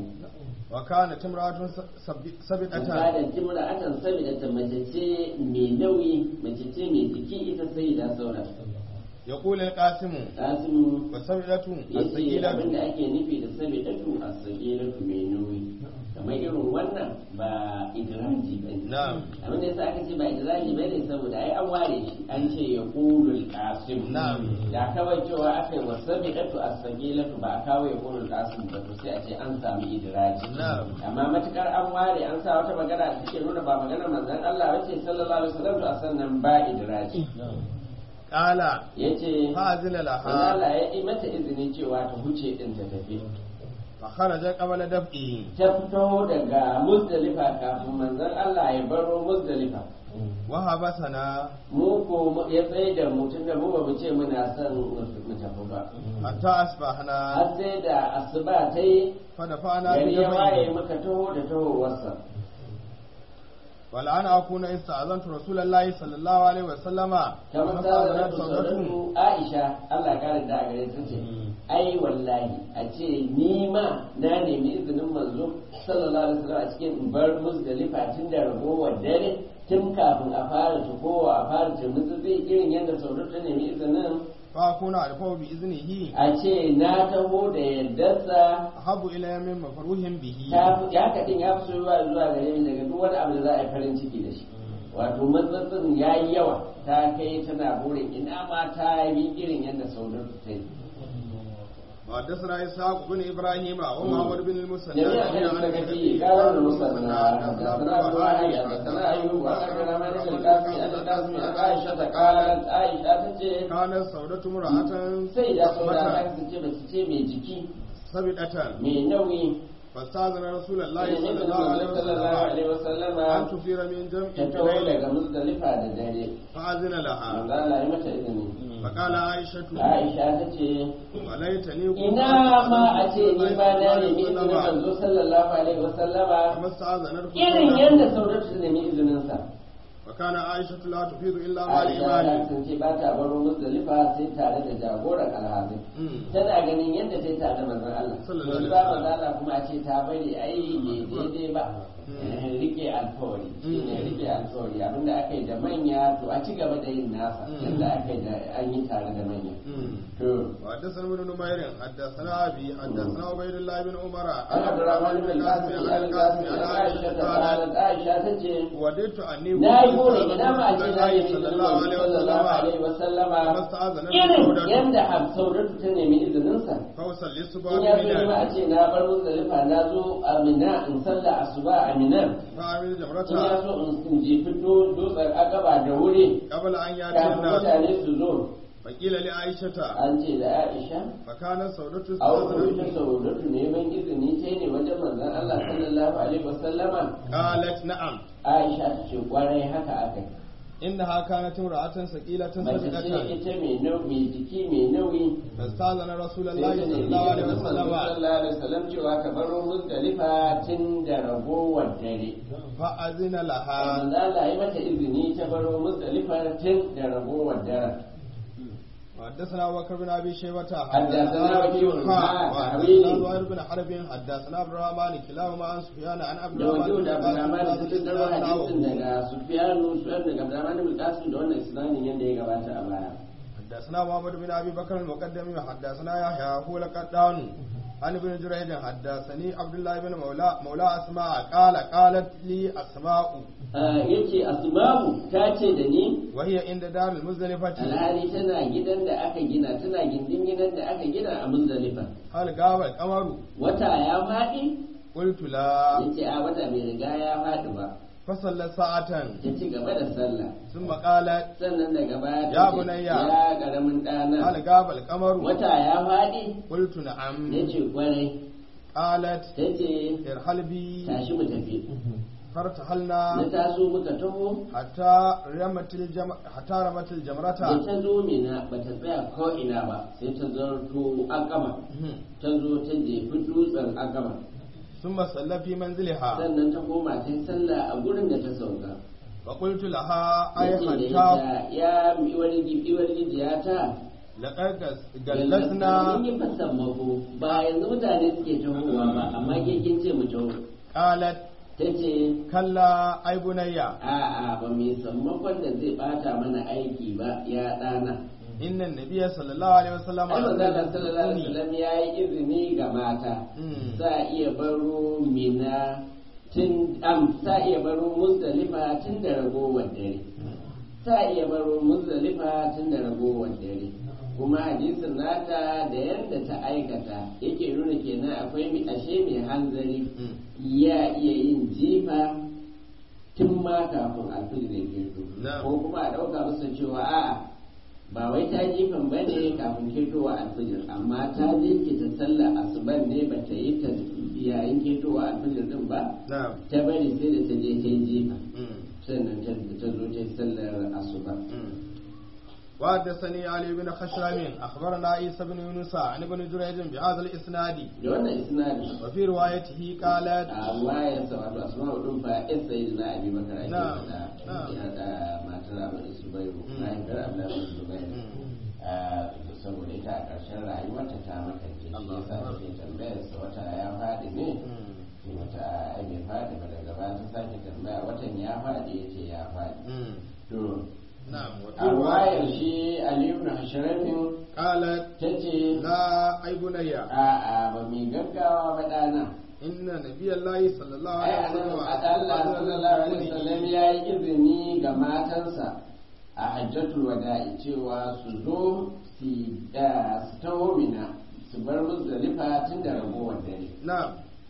وكانت امرأة سب- سبقة kada timra atan sabida ta mace ce mai nauyi mace ce mai jiki ita sai da sauda يقول القاسم kasimu وسبقة yace الثقيلة abin da ake nufi da sabidatu a sagiratu mai nauyi kamar irin wannan ba idraji ba ne نعم abin da yasa aka ce ba idraji ba ne saboda ai an ware shi an ce ya kulul qasim Na'am. da kawai cewa aka yi wa sabidatu a sagiratu ba a kawo ya kulul qasim ba to sai a ce an sami idraji Na'am. amma matukar an ware an sa wata magana da take nuna ba maganar manzon Allah bace sallallahu alaihi wasallam to a sannan ba idraji قال yace فأذن manzon لها Allah ya yi mata izini cewa ta huce din ta tafi فخرج قبل دفعه ta fito daga muzdalifa kafin manzon Allah ya baro muzdalifa وحبسنا mu ko mu- ya tsaye da mutum da mu ba mu ce muna son mu tafi ba حتى أصبحنا har sai da asuba ta yi فدفعنا gari ya waye بدفعه muka taho da tahowarsa والآن أكون استأذنت رسول الله صلى الله عليه وسلم kamar فاستأذنت ta صدرته sauratu Aisha Allah kare da a gare ta ce ai wallahi a ce ni ma na nemi izinin manzo sallallahu alaihi wasallam a cikin bar muzdalifa tun da ragowar dare tun kafin a fara tukowa a fara turmutsi irin yadda sauratu ta nemi izinin فأكون أعرفه بإذنه a ce na taho da yardarsa أحب إلي من مفروح به ta fi ya kaɗin ya fi soyuwa zuwa gare ni daga duk wani abu da za a yi farin ciki da shi wato matsatsin ya yi yawa ta kai tana burin ina ma ta yi irin yadda saudatu ta yi وحدثنا إسحاق بن إبراهيم ومحمد بن المسنى جميع أهل السكتي قال المصنع حدثنا أبو وائل حدثنا أيوب وأخبرنا مالك القاسم أن القاسم عن عائشة قالت عائشة تجي كانت سودة امرأة سيدة سوداء أصبت ta ce ba su ce mai jiki سبقة mai nauyi فاستأذن رسول الله sai صلى ne الله عليه sallallahu alaihi وسلم wasallama أن تثير من ta جمع taho الليل daga muzdalifa da dare فأذن لها manzo Allah ya mata izini فقال عائشة Aisha ta ce وليتني كنت ina ma a ce ni ba na nemi صلى izinin الله عليه وسلم manzo sallallahu alaihi wasallama كما استأذنت irin yadda sauratu ta nemi izinin sa وكان عائشة لا تفيض إلا مع Aisha ta الإيمان kasance ba ta baro muzdalifa sai tare da jagoran alhazai Mm. tana ganin yadda ta yi tare da manzon Allah Sallallahu alaihi ba wasallam. manzon Allah kuma a ce ta bari ai bai daidai ba Eh, rike alkawari shine rike alkawari abinda aka yi da manya to a ci gaba da yin nasa yadda aka yi da an yi tare da manya to وحدثنا ابن نمير حدثنا ابي حدثنا عبيد الله بن عمر an abdurrahman bin al-qasim عن القاسم al-qasim عن aisha عائشه ta قالت qalat aisha tace وددت اني na yi buri ina ma a ce na yi صلى الله عليه sallallahu alaihi وسلم wasallama فاستاذن irin سودة yadda Hafsaudatu ta nemi izininsa فوصل للصبح in ya zo ma بمنى a ce na bar Muzdalifa na zo a Mina in salla asuba a Mina فعمل in ya جمرتها so in jefi dutsen akaba da wuri قبل ان ياتي kafin الناس mutane su zo فقيل لعائشه an ce da Aisha فكانت سودة a wani ta تستاذن Saudatu neman izini ta ne wajen manzon Allah sallallahu alaihi wasallama قالت نعم Aisha ta ce kwarai haka aka yi انها كانت امراه ثقيله mace ce صدقه ita mai nau- mai jiki mai nauyi فاستاذن رسول الله sai ta صلى nemi الله عليه izinin manzo وسلم sallallahu alaihi wasallam cewa ka baro Muzdalifa tun da ragowar dare فاذن لها manzo Allah ya mata izini ta baro Muzdalifa tun da ragowar dare حدثنا ابو بكر بن ابي شيبه حدثنا وكيع حدثنا حدثنا زهير بن حرب حدثنا عبد الرحمن كلاهما عن سفيان عن عبد da wajen الرحمن da Abdurrahman da sun daro hadisin بن daga Sufyanu Sufyan daga Abdurrahman bin Qasim da wannan isnadin yadda ya gabata a baya حدثنا محمد بن ابي بكر المقدم حدثنا يحيى هو لقدان عن ابن جريج حدثني عبد الله بن مولى مولى اسماء قال قالت لي اسماء yace Asma'u ta ce da ni وهي عند دار المزدلفه alhali tana gidan da aka gina tana gindin gidan da aka gina a Muzdalifa هل غاب القمر wata ya faɗi قلت لا yace a wata bai riga ya faɗi ba فصلى ساعه ta ci gaba da sallah ثم قالت sannan daga baya ta Ya ce, bunayya. ya karamin ɗana هل غاب القمر wata ya faɗi قلت نعم yace kwarai قالت ta ce ارحل بي tashi mu tafi فارتحلنا na taso muka taho حتى رمت الجم... حتى رمت الجمرة da ta zo mina ba ta tsaya ko ina ba sai ta zarto akama ta zo ta jefi dutsen akama ثم صلى في منزلها sannan ta koma ta yi sallah a gurin da ta sauka فقلت لها أي yace da حتى ita ya iwar iwar gijiyata لقد mun جلسنا yi fasan mako ba yanzu mutane suke tahowa ba amma ke kin ce mu taho قالت ta ce كلا أي بني a'a ba mai sammakon da zai bata mana aiki ba ya ɗana إن النبي صلى الله عليه وسلم ai manzo Allah sallallahu alaihi يقول wasallam ya yi izini ga mata Mm. za a iya baro mina tun am za a iya baro muzdalifa tun da ragowar dare za a iya baro muzdalifa tun da ragowar dare kuma hadisin nata da yadda ta aikata yake nuna kenan akwai mai ashe mai hanzari Mm. ya iya yin jifa tun ma kafin alfijir ya keto Na'am. ko kuma a ɗauka masa cewa a'a ba wai ta jifan ba ne kafin ketowa alfijir amma ta jinkita sallar asuban ne ba ta yi ta yayin ketowa alfijir din ba نعم ta bari sai da ta je ta yi jifa Mm. sannan ta ta zo ta yi sallar asuba Mm. وحدثني علي بن خشرم أخبرنا عيسى بن يونس عن ابن جريج بهذا الإسناد da wannan isnadin وفي روايته قالت a ruwayar sa wato asma'u din fa ya sai da abi bakar ake Na'am, faɗa na'am. ya da matar abu zubairu Mm. mahaifiyar abdullahi bin zubairu Mm. Ah, saboda ita a ƙarshen rayuwarta ta makance shi Allah yasa Akbar. take tambayar sa wata ya faɗi ne Mm. shi wata ai bai faɗi ba daga baya ta sake tambaya watan ya faɗi yace ya faɗi Mm. to نعم وفي a ruwayar رواية shi aliyu na hasharafin قالت ta ce لا أي بني a'a ba mai gaggawa ba ɗana إن نبي الله صلى الله ai عليه annabi وسلم Allah sallallahu alaihi wasallam ya yi izini ga matansa a hajjatul wada'i cewa su zo su da su taho mina su bar muzdalifa tun da ragowar dare نعم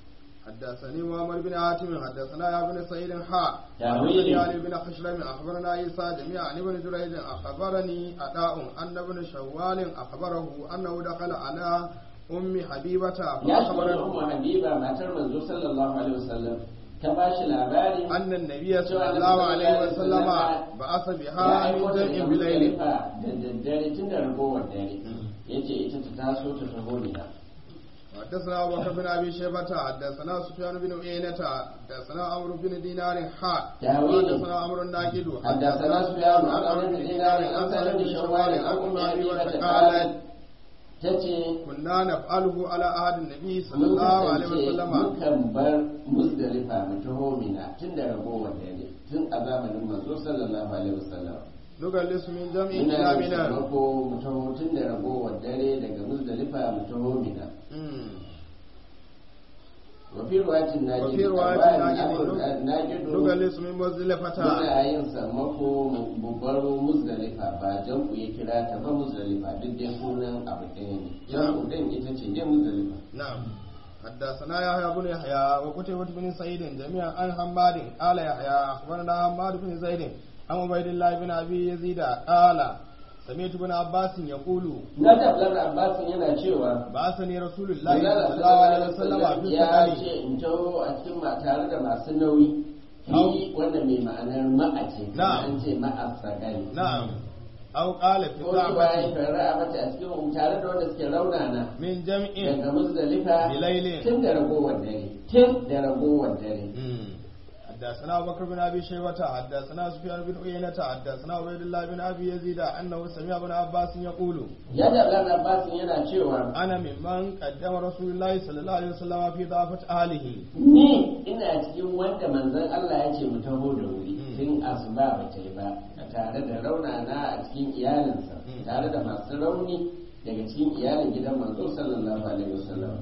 حدثني محمد بن حاتم حدثنا يا بن سعيد حاء تأويل. حدثني علي بن خشرم اخبرنا عيسى جميعا عن ابن جريج اخبرني اداء ان ابن شوال اخبره انه دخل على ام حبيبه ya shiga da فاخبرته ummu habiba matar manzo sallallahu alaihi wasallam ta ba shi labari ان النبي صلى الله عليه وسلم بعث ya بها aiko من da جمع بليل muzdalifa da daddare tun da ragowar dare yace ita ta taso ta taho mina حدثنا ابو بكر بن ابي شيبه حدثنا سفيان بن عيينة حدثنا عمرو بن دينار حاء تأويل. حدثنا عمرو الناجد حدثنا سفيان عن عمرو بن دينار عن سالم بن شوال عن ام حبيبه قالت ta ce كنا نفعله على عهد النبي صلى الله عليه وسلم mukan bar musdalifa mu taho mina tun da ragowar dare tun a zamanin manzo sallallahu alaihi wasallam نجلس من جمع ina إلى yin منى sammako mu taho tun da ragowar dare daga musdalifa mu taho mina مم. wafi ruwatin na وفي ji رواية na gido نجلس من مزدلفة muna yin sammako mu baro musdalifa ba jan ku ya kira ta ba musdalifa duk dai sunan abu ɗaya ne jan ku ɗin ita ce dai musdalifa نعم حدثنا يحيى بن يحيى وقتيبة بن سعيد جميعا عن حماد قال يحيى أخبرنا حماد بن زيد عن عبيد الله بن أبي يزيد قال سمعت ابن عباس يقول na tabbatar abbasin yana cewa بعثني رسول الله Allah صلى الله عليه وسلم في ya سكني ce in taho a cikin ma tare da masu nauyi Au. fi wanda mai ma'anar ma'a ce kuma Na'am. an ce ma'a sagari نعم أو قال في ko shi bayan ضعفة fara mata a cikin tare da wanda suke raunana من جمع daga musdalifa بليل tun da ragowar dare tun da ragowar dare مم. حدثنا أبو بكر بن أبي شيبة حدثنا سفيان بن عيينة حدثنا عبيد الله بن أبي يزيد أنه سمع ابن عباس يقول ya da Abdullahi Abbasin yana cewa أنا ممن قدم رسول الله صلى الله عليه وسلم في ضعفة أهله ni ina cikin wanda manzon Allah ya ce mu taho da wuri Mm. tun asuba ba ta yi ba tare da raunana a cikin iyalinsa Mm. tare da masu rauni daga cikin iyalin gidan manzo sallallahu alaihi wasallam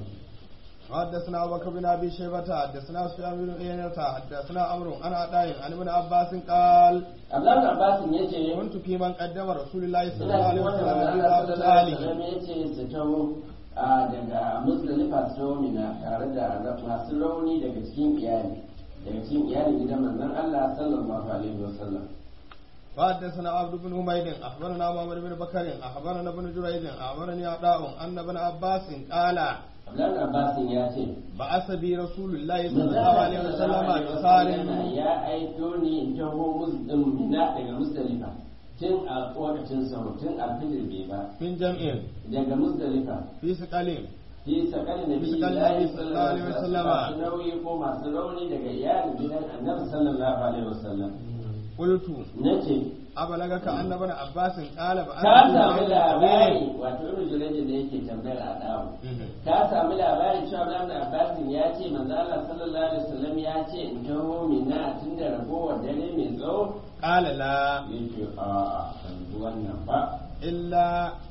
حدثنا أبو بكر بن أبي شيبة حدثنا سفيان بن عيينة حدثنا عمرو عن عطاء عن ابن عباس قال Abdullahi Abbasin ya ce كنت في من قدم رسول الله صلى ina الله عليه cikin وسلم wanda في manzon Allah ضعفة sallallahu alaihi أهله wasallam ya ce su taho a daga Muzdalifa su taho mina tare da masu rauni daga cikin iyali daga cikin iyalin gidan manzon Allah sallallahu alaihi wasallam وحدثنا عبد بن حميد اخبرنا محمد بن بكر اخبرنا ابن جريج اخبرني عطاء ان ابن عباس قال Abdullahi Abbasin ya ce بعث بي رسول الله صلى الله عليه وسلم بصار ya aiko ni in taho muslim mina daga musdalifa tun a lokacin sahur tun alfijir bai ba من جمع daga musdalifa في سقل fi sakali na biyu sakali Nabi sallallahu alaihi wasallam. masu nauyi ko masu rauni daga iyalin gidan annabi sallallahu alaihi wasallam قلت nace أبلغك أن ابن عباس قال بعث ka بي samu رسول labari الله wato ibnu jurayj da yake tambayar a dawo Mhm. ka samu labarin cewa Ibn Abbas ya ce manzo Allah sallallahu alaihi wasallam ya ce in taho mina tun da ragowar dare mai tsawo قال لا yace a a ban ji wannan ba إلا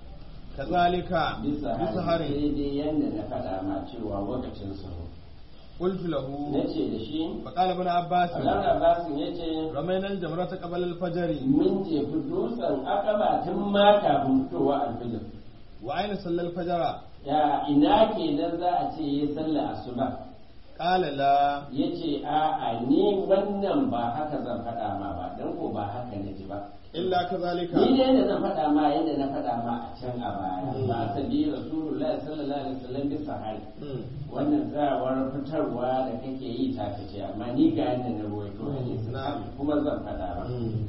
كذلك bisa har بسهر daidai yanda na faɗa ma cewa lokacin sahur قلت له na ce da shi فقال ابن عباس Ibn Abbas ya ce رمينا الجمرة قبل الفجر mun jefi dutsen akaba tun ma kafin fitowa alfijir وأين صلى الفجر ya ina kenan za a ce ya sallah asuba قال لا ya ce a'a ni wannan ba haka zan faɗa ma ba don ko ba haka na ji ba إلا كذلك ni ne yadda na faɗa ma yadda na faɗa ma a can a baya ba ta bi rasulullahi sallallahu alaihi wasallam bi sahari مم. wannan tsawar fitarwa da kake yi ta kace amma ni ga yadda na ruwaito hadisi Na'am. kuma zan faɗa ba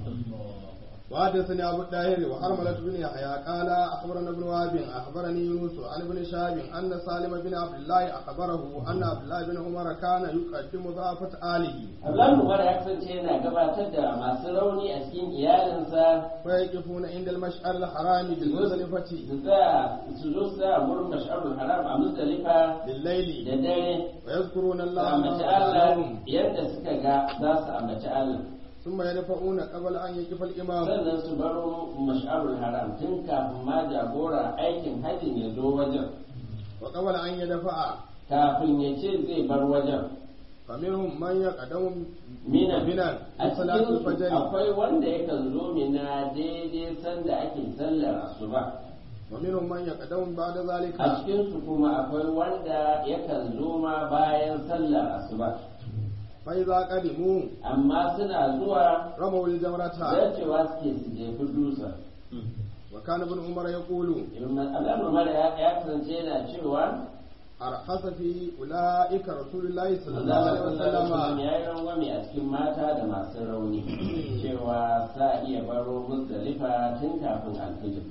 وحدثني أبو الطاهر وحرملة بن يحيى قال أخبرنا ابن وهب أخبرني يونس عن ابن شهاب أن سالم بن عبد الله أخبره أن عبد الله بن عمر كان يقدم ضعفة آله Abdullahi Umar ya kasance yana gabatar da masu rauni a cikin iyalinsa فيقفون عند المشعر الحرام بالمزدلفة su za su zo su za a gurin mash'arul haram a Muzdalifa بالليل da dare ويذكرون su الله ambaci ما Allah لهم yadda suka ga za su ambaci Allah ثم يدفعون قبل أن يقف الإمام sannan su baro mash'arul haram tun kafin ma jagora aikin hajjin ya zo wajen وقبل أن يدفع kafin ya ce zai bar wajen فمنهم من يقدم mina بنا a لصلاة cikin الفجر akwai wanda yakan zo mina daidai sanda ake sallar asuba ومنهم من يقدم بعد ذلك a cikinsu kuma akwai wanda yakan zo ma bayan sallar asuba فإذا قدموا amma suna zuwa رموا الجمرة zarcewa suke su jefi dutsen وكان ابن عمر يقول Allah Umar ya ya kasance yana cewa أرخص في أولئك رسول الله صلى الله Allah عليه sallallahu alaihi wasallam وسلم ya yi rangwame a cikin mata da masu rauni cewa sa iya baro Muzdalifa tun kafin alfijir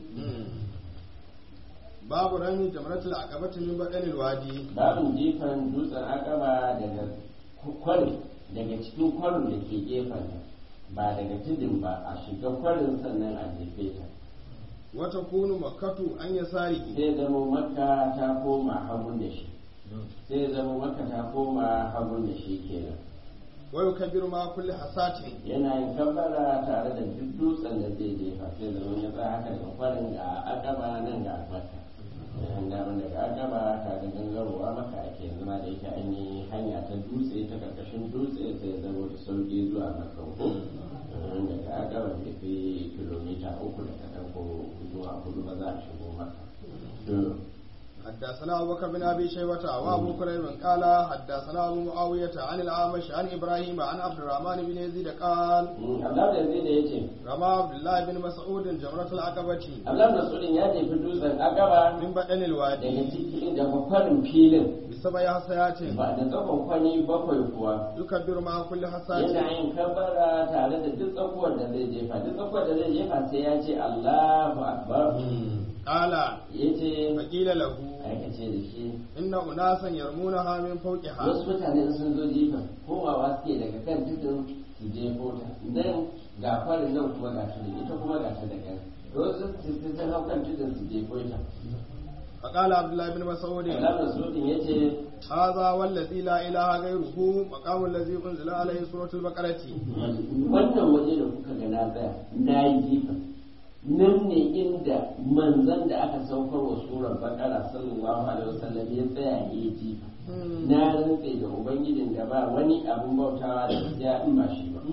باب رمي جمرة العقبة من بدن الوادي babin jifan dutsen akaba daga kwarin daga cikin kwarin da ke gefen ba daga tudun ba a shiga kwarin sannan a jefe ta وتكون مكة عن يساره sai zama makka ta koma hagun da shi sai zama makka ta koma hagun da shi kenan ويكبر مع كل حساة yana yin kabbara tare da duk dutsen da zai jefa sai zama ya tsaya haka daga kwarin ga akaba nan ga makka yan daman daga akaba ta ga gangarowa maka ake zama da yake an yi hanya ta dutse ta karkashin dutse sai zama da sauki zuwa makka ko daga akaba bai fi kilomita uku da kaɗan ko zuwa hudu ba za a shigo maka to حدثنا أبو بكر بن أبي شيبة وأبو كريم قال حدثنا أبو معاوية عن الأعمش عن إبراهيم عن عبد الرحمن بن يزيد قال Allah da zai da ya ce رمى عبد الله بن مسعود جمرة العقبة Allah Masudin ya tafi dutsen akaba من بدن الوادي daga cikin daga kwarin filin بسبع حسيات ba da tsakon kwani bakwai kuwa يكبر مع كل حساة yana yin kabara tare da duk tsakuwar da zai jefa duk tsakuwar da zai jefa sai ya ce Allahu akbar قال ya ce فقيل له aikace da shi إن أناسا يرمونها من فوقها wasu mutane sun zo jefa komawa suke daga kan tudun su jefo ta nan ga farin nan kuma ga tudun ita kuma ga ta daga wasu su sun hau kan tudun su jefo ta فقال عبد الله بن مسعود Allah Masudin ya ce هذا والذي لا إله غيره مقام الذي أنزل عليه سورة البقرة wannan waje da kuka ga na tsaya na yi jifa nan ne inda manzan da aka saukar wa surar bakara sallallahu alaihi wasallam ya tsaya ya yi jifa na rantse da ubangijin da ba wani abun bautawa da gaskiya in ba shi ba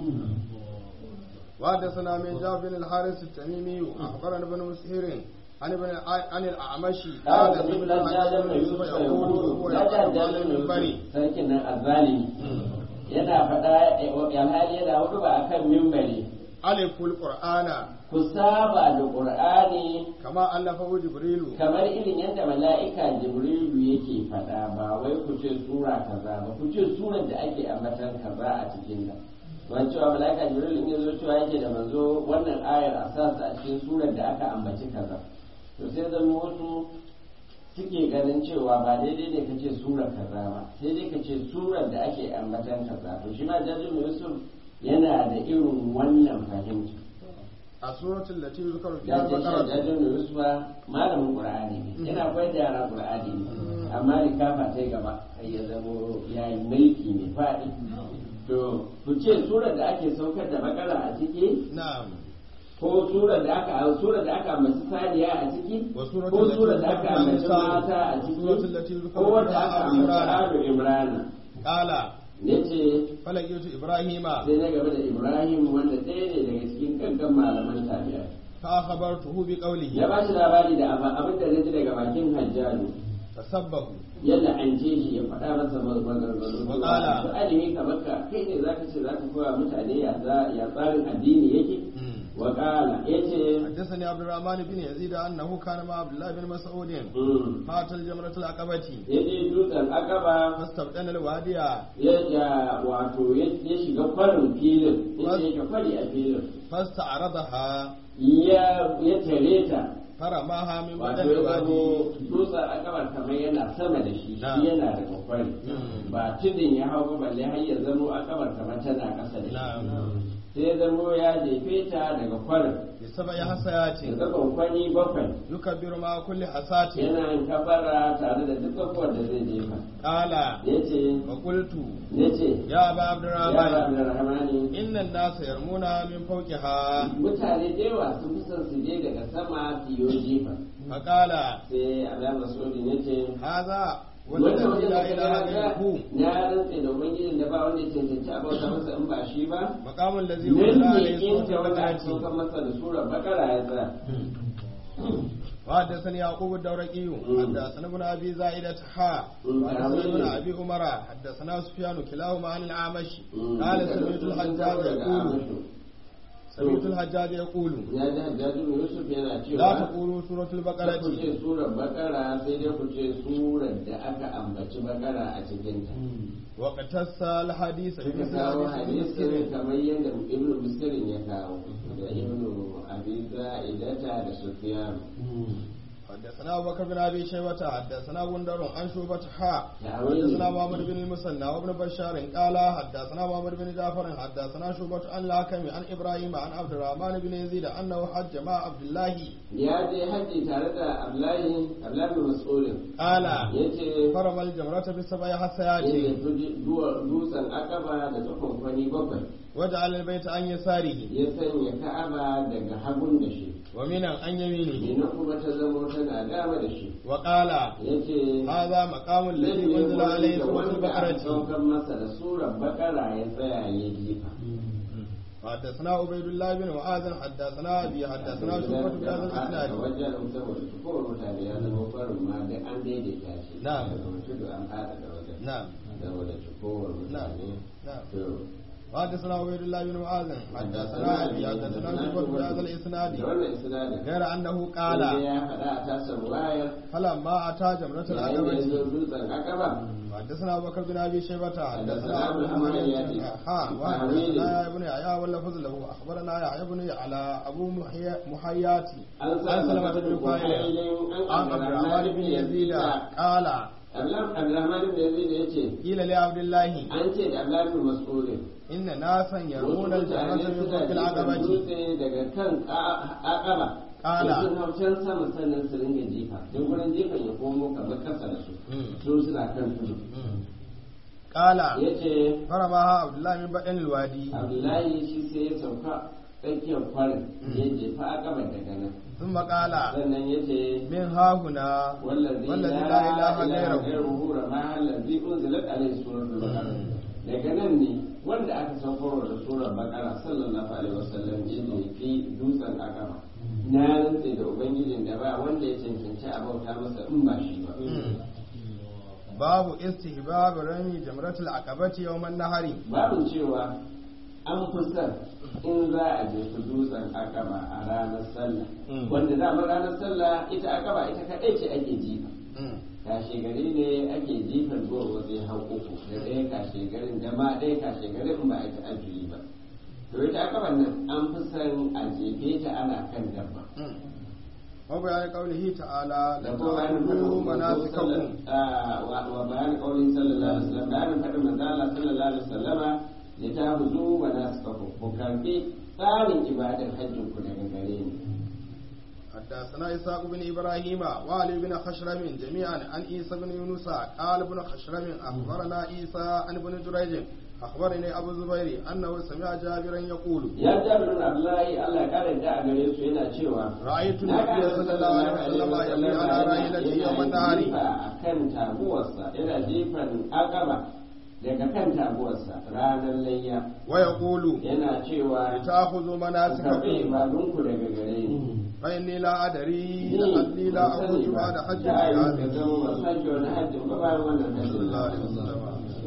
وحدثنا من جابر بن الحارث التميمي أخبرنا ابن مسهر عن ابن عن الأعمش قال قال ابن سمعت الحجاج عن بن يوسف يقول وهو يقول لا يقرأ تهجر على المنبر sarkin nan azzalimi yana faɗa alhali yana hudu ba akan mimbari ألف القرآن ku saba da qur'ani كما ألفه جبريل kamar irin yadda mala'ika jibrilu yake faɗa ba wai ku ce sura kaza ba ku ce surar da ake ambatan kaza a cikin ta wani cewa mala'ika jibrilu in ya zo cewa yake da manzo wannan ayar a sa su a cikin surar da aka ambaci kaza to sai zama wasu suke ganin cewa ba daidai ne ka ce surar kaza ba sai dai ka ce surar da ake ambatan kaza to shi ma jajin yusuf yana da irin wannan fahimta السورة التي يذكر فيها ya ce shi البقرة jajin yusufa malamin qur'ani ne yana koyar da yara qur'ani ne amma rikafa ta gaba kai ya zamo ya yi mulki mai faɗi to ku ce surar da ake saukar da bakara a ciki نعم ko surar da aka surar da aka ambaci saniya a ciki Wa suratul ko lati surar da aka yuzkaru ambaci fiha mata a suratul lati ciki yuzkaru ko wanda fiha aka Alu ambaci Imran. alu imrana قال yace فلقيت إبراهيم sai na gaba da ibrahim wanda ɗaya ne daga cikin gaggan malaman tabi'a فأخبرته ya بقوله ba shi labari da abin abin da na ji daga bakin hajjalu فسبه yadda an ce shi ya faɗa masa maganganu Waƙala. su alimi kamar ka kai ne zaka ce zaka koya mutane ya za- ya tsarin addini yake waƙala ya ce حدثني عبد الرحمن بن يزيد أنه كان مع عبد الله بن مسعود فات الجمرة العقبة ya je dutsen akaba فاستبدل الوادي ya ja wato ya ya shiga kwarin filin ya ce ka kwari a filin فاستعرضها ya ya tare ta فرماها من wato بدن ya الوادي zamo dutsen akabar kamar yana sama da shi Na. shi yana da kwakwari Mm. ba tudun ya hau ba balle har ya zamo akabar kamar tana ƙasa da shi نعم sai ya zamo ya jefe ta daga kwarin بسبع حسيات daga kwankwani bakwai يكبر مع كل حساة yana yin kabara tare da duk tsakuwar da zai jefa قال ya ce وقلت ya ce يا أبا عبد ya الرحمن ba da rahamani إن الناس يرمونها من فوقها mutane da yawa sun fi son su je daga sama su yi jefa فقال sai Allah Masudin ya ce هذا wannan والذي wajen لا da إله ka غيره na rantse da ubangijin da ba wanda ya cancanci a bauta masa in ba shi ba مقام الذي أنزل nan ne عليه سورة inda wanda aka البقرة saukar masa da surar bakara ya tsaya وحدثني يعقوب الدورقي حدثنا ابن ابي زائدة حا مم. وحدثنا ابن ابي عمر حدثنا سفيان كلاهما عن الاعمش مم. قال Duka سمعت sun الحجاج dawo daga يقول Amashu. سمعت الحجاج يقول ya ji hajjajin yusuf yana لا cewa تقولوا سورة Kar ku البقرة ce surar bakara sai dai ku ce surar da aka ambaci bakara a cikinta وقتص الحديث suka بمثل kawo حديث hadisin مسلم kamar yadda ibnu muslimin ya kawo da ibnu abi za'idata da sufyan حدثنا ابو بكر بن ابي شيبه حدثنا غندر عن شوبة حاء تأويل. حدثنا محمد بن المثنى وابن بشار قال حدثنا محمد بن جعفر حدثنا شوبة عن الحكم عن ابراهيم عن عبد الرحمن بن يزيد انه حج مع عبد الله ya je haji tare da ablayi ablayi bin mas'ulin قال ya ce فرم الجمرة بسبع inda حسيات dutsen akaba da tsakon kwani bakwai وجعل البيت عن يساره ya sanya ka'aba daga hagun da shi ومنى عن يمينه mina kuma ta zamo tana dama da shi وقال ya ce هذا مقام الذي انزل عليه سورة wanda aka البقرة saukar masa da surar bakara ya tsaya ya jifa حدثنا عبيد الله بن معاذ حدثنا ابي حدثنا شعبة بهذا الاسناد wajen saboda tukowar mutane ya zama farin ma da an daidaita shi Na'am. daga tudu an fada da wajen نعم saboda tukowar نعم mutane نعم to حدثنا عبيد الله بن معاذ حدثنا ابي حدثنا شعبة بهذا الاسناد da wannan isnadin غير انه sai قال ya faɗa a tasar wayar فلما اتى جمرة yayin da ya zo العقبة dutsen akaba حدثنا ابو بكر بن ابي شيبه حدثنا حدثنا ابو أبو محمد الحميدي. ها وحدثنا يا ابن يحيى واللفظ له اخبرنا يحيى بن على ابو محي- محياتي an عن سلمة بن فاعل عن عبد الرحمن بن يزيد قال Abdulrahman ibn Yazid ya ce قيل لعبد الله an ce da Abdullahi bin Mas'ud ان ناسا يرمون wasu الجنة mutane من suna فوق jifan العقبة dutse daga kan akaba Kala. da sun hau can sama sannan su ringa jifa don gurin jifan ya komo kamar kasa da su su suna kan tudu قال ya ce فرماها عبد الله من بدن الوادي Abdullahi shi sai ya sauka tsakiyar kwarin ya jefa akaba daga nan ثم قال sannan ya ce من ها هنا والذي والذي لا لا إله إله غيره. غيره رمى الذي أنزلت عليه سورة البقرة daga nan ne wanda aka saukarwa da surar bakara sallallahu alaihi wasallam ya nufi dutsen akaba na rantse da ubangijin da ba wanda ya cancanci a bauta masa in ba shi ba باب استحباب رمي جمرة العقبة يوم النهر babin cewa an fi son in za a jefi dutsen akaba a ranar sallah Mm. wanda damar ranar sallah ita akaba ita kaɗai ce ake jifa kashe gari ne ake jifan zuwa wasu hau uku da ɗaya kashe garin da ma ɗaya kashe garin ba a ta ajiyar ba to ita akaban nan an fi son a jefe ta ana kan dabba وبيان قوله تعالى da kuma bayanin لتعبدوا faɗin manzo مناسككم sallallahu- ah, wa wa bayanin kaulin sallallahu alaihi wasallam bayanin faɗin manzo Allah sallallahu alaihi wasallama ya ta huzu wa nasikaku ku karbi tsarin ibadar hajjin ku daga gare ni حدثنا إسحاق بن إبراهيم وعلي بن خشرم جميعا عن عيسى بن يونس قال ابن خشرم أخبرنا عيسى عن ابن جريج أخبرني أبو الزبير أنه سمع جابرا يقول ya jabirin abdullahi Allah ya kare da a gare su yana cewa رأيت Na النبي ga صلى الله عليه وسلم يملي على راحلته يوم النهار a kan taguwarsa yana jifan akaba daga kan taguwarsa ranar layya ويقول yana cewa لتأخذوا ku karɓi مناسككم ibadunku daga gare ni فإني لا أدري Ni لعلي لا ban sani أخرج ba, بعد حج da ayi ka هذه zama ba sake wani hajjin ba bayan wannan صلى hajjin الله عليه وسلم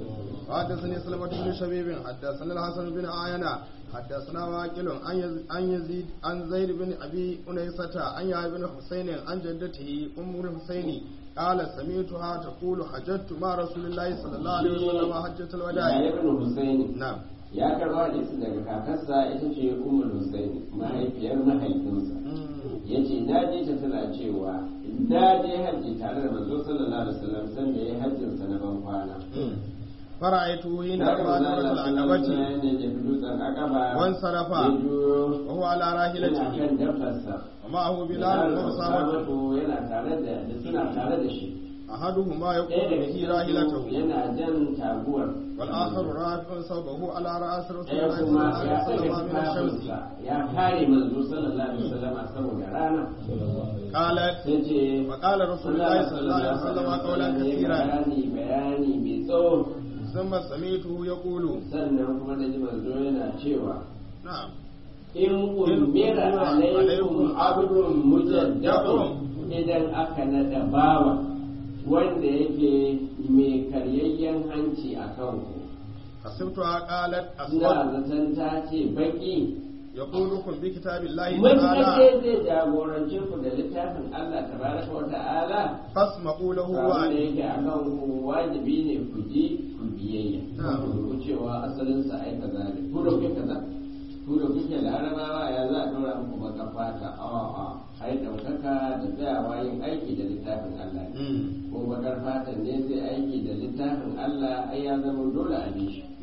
حدثني سلمة بن شبيب حدثنا الحسن بن عينة حدثنا واكل عن يز- عن يزيد عن زيد بن ابي انيسة عن يحيى بن حسين عن جدته ام الحسين قال سمعتها تقول حججت مع رسول الله صلى الله عليه وسلم حجة ya الوداع ibn Husaini نعم ya karɓa hadisi daga kakarsa ita ce Ummul Husaini mahaifiyar mahaifinsa مم. ya ce na ji ta tana cewa na je hajji tare da manzo sallallahu alaihi wasallam san da ya hajjin sa na ban kwana مم. فرأيته حين na ga رمى manzo جمرة Allah sallallahu alaihi العقبة wasallam ya jefi dutsen akaba وانصرف ya juyo وهو على yana راحلته kan dabbarsa ومعه بلال وأسامة Usamatu yana tare da da suna tare da shi أحدهما ɗaya يقول daga به cikin راحلته yana jan taguwar والآخر رافع صوبه على رأس رسول ɗaya الله صلى kuma الله عليه ya وسلم ɗaga من الشمس tufafinsa ya kare manzo sallallahu alaihi wasallam saboda rana قالت sai ce فقال رسول الله صلى الله عليه وسلم قولا كثيرا bayani bayani mai tsawo ثم سمعته يقول sannan kuma da ji manzo yana cewa نعم in ummira alaikum abdun mujaddadun idan aka nada bawa wanda yake mai karyayyen hanci a kanku حسبتها قالت ina أصوات zaton ta ce baki يقولكم بكتاب الله matuƙaƙe تعالى zai jagorance ku da littafin Allah tabaraka wa ta'ala فاسمعوا له abin da وأني yake a kan ku wajibi ne ku ji ku biyayya Na'am. ku cewa asalin sa ai kaza ne ku da kuke kaza ku da kuke larabawa ya za a dora muku baka fata a'a ai daukaka da tsayawa yin aiki da littafin Allah ne ko bakar fatan ne zai aiki da littafin Allah ai ya zama dole a bi shi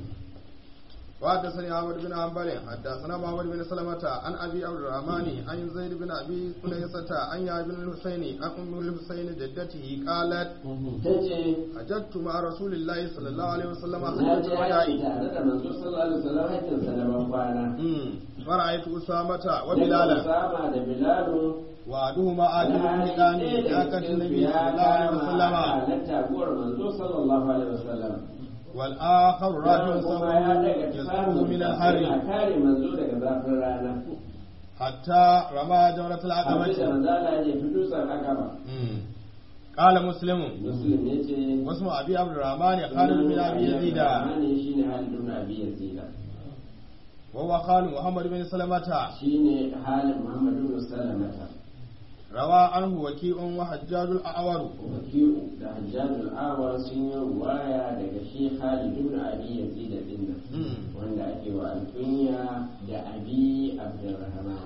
وحدثني عمرو بن حنبل حدثنا محمد بن سلمة عن ابي عبد الرحمن عن زيد بن ابي قليسة عن يا بن الحسين عن ام الحسين جدته قالت tace حججت مع رسول الله صلى الله عليه وسلم na حجة je الوداع aiki tare da manzo sallallahu alaihi wasallam hajjinsa da ban kwana أمم. فرأيت أسامة Daga وبلالا Usama da Bilalu وأحدهما آتي بالحكام بحكة النبي صلى الله عليه وسلم na taguwar manzo sallallahu alaihi wasallam والآخر راجع kuma ya صبره daga يسقه من yana الحر kare manzo daga zafin rana حتى رمى جمرة abin da العقبة manzala ya fi dutsen akaba أمم. قال مسلم muslim ya ce واسم أبي عبد الرحمن خالد بن أبي يزيد ne shine halin ibn abi yazid وهو خال محمد بن سلمة shine halin muhammad ibn salamata روى عنه وكيء وحجاج الأعور wakiu da hajjajul awar sun yi ruwaya daga shi halid ibn abi yazid din nan أمم. wanda ake wa alkunya da abi abdurrahman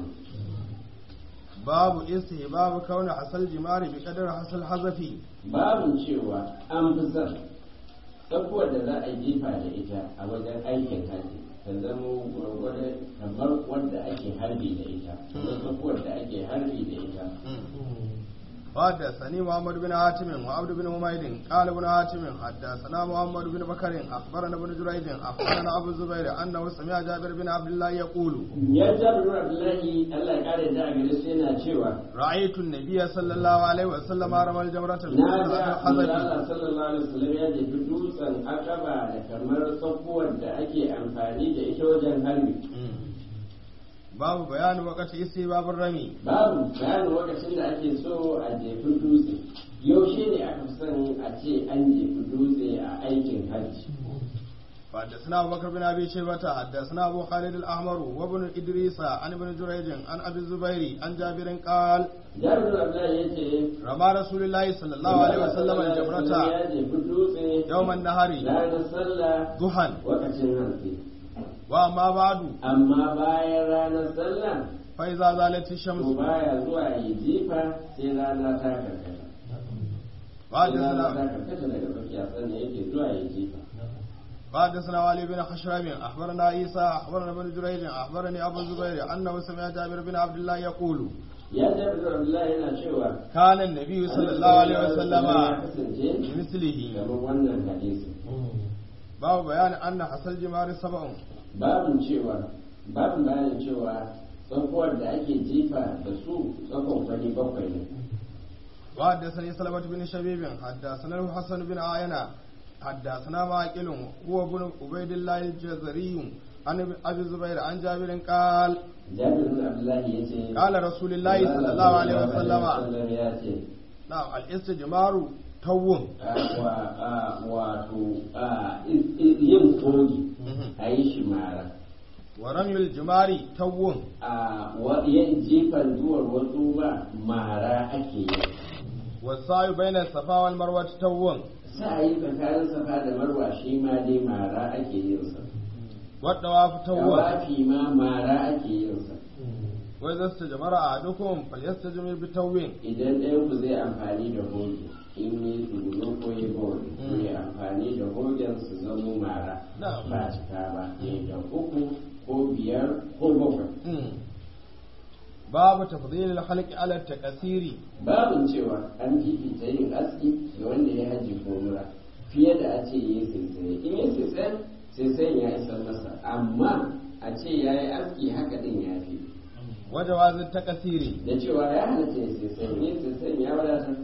باب استهباب كون حصل جمار بقدر حصل حذفي babin cewa an fi son tsakuwar da za a yi jifa da ita a wajen aikin haji ta zama gwargwado kamar wanda ake harbi da ita kamar tsakuwar da ake harbi da ita حدثني محمد بن حاتم وعبد بن حميد قال ابن حاتم حدثنا محمد بن بكر اخبرنا ابن جريج اخبرنا ابو الزبير انه سمع جابر بن عبد الله يقول ya jabi abdullahi allah ya kare da a gare su yana cewa رايت النبي صلى الله عليه وسلم رمى الجمرة na بقدر ga الحذف Allah sallallahu alaihi wasallam ya jefi dutsen akaba da kamar tsakuwar da ake amfani da ita wajen harbi باب بيان وقت استهباب الرمي babu bayanin lokacin da ake so a jefi dutse yaushe ne aka fi son a ce an jefi dutse a aikin hajji حدثنا ابو بكر بن ابي شيبه حدثنا ابو خالد الاحمر وابن ادريس عن ابن جريج عن ابي الزبير عن جابر قال jabir abdullahi ya ce رمى رسول الله صلى الله عليه وسلم الجمرة ya jefi dutse يوم النهر ranar sallah ضحى lokacin hantsi وأما بعد amma bayan ranar sallah فإذا زالت to الشمس baya zuwa yi jifa sai rana ta karkata sai rana ta وحدثنا karkata daga tsakiya sannan yake zuwa yi jifa وحدثنا علي بن خشرم أخبرنا عيسى أخبرنا ابن جريج أخبرني أبو الزبير أنه سمع جابر بن عبد الله يقول ya jabir abdullahi yana cewa كان النبي صلى الله عليه وسلم ya kasance بمثله kamar wannan hadisi باب بيان أن حصل جمار سبع babin cewa babin bayanin cewa tsakuwar da ake jifa da su tsakon fari bakwai ne وحدثني سلمة بن شبيب حدثنا الحسن بن عينة حدثنا معقل هو ابن عبيد الله الجزري عن ابي الزبير عن جابر قال jabir bin abdullahi ya ce قال رسول الله صلى الله عليه وسلم ya ce نعم الاستجمار توم wa- a- wato a, is- is- yin kogi a yi shi mara ورمي الجمار توم a wa- yin jifan duwar wasu ba mara ake yi والسعي بين الصفا والمروة توم sa yi tsakanin safa da marwa shi ma dai mara ake yin sa والطواف توم tawafi ma mara ake yin sa وإذا استجمر أحدكم فليستجمر بتوم idan ɗayan ku zai amfani da hoge in yi tsuguno ko yi hoge ko yi amfani da hogen su zamo mara Na'am. ba cika ba ne da uku ko biyar ko bakwai مم. باب تفضيل الخلق على التكسير babin cewa an fifita yin aski ga wanda ya haji ko mura fiye da a ce yi saisaye in yi saisaye saisayen ya isar masa amma a ce ya yi aski haka din ya fi وجواز التكسير da cewa ya halatta ya saisaye yin saisayen ya wadatar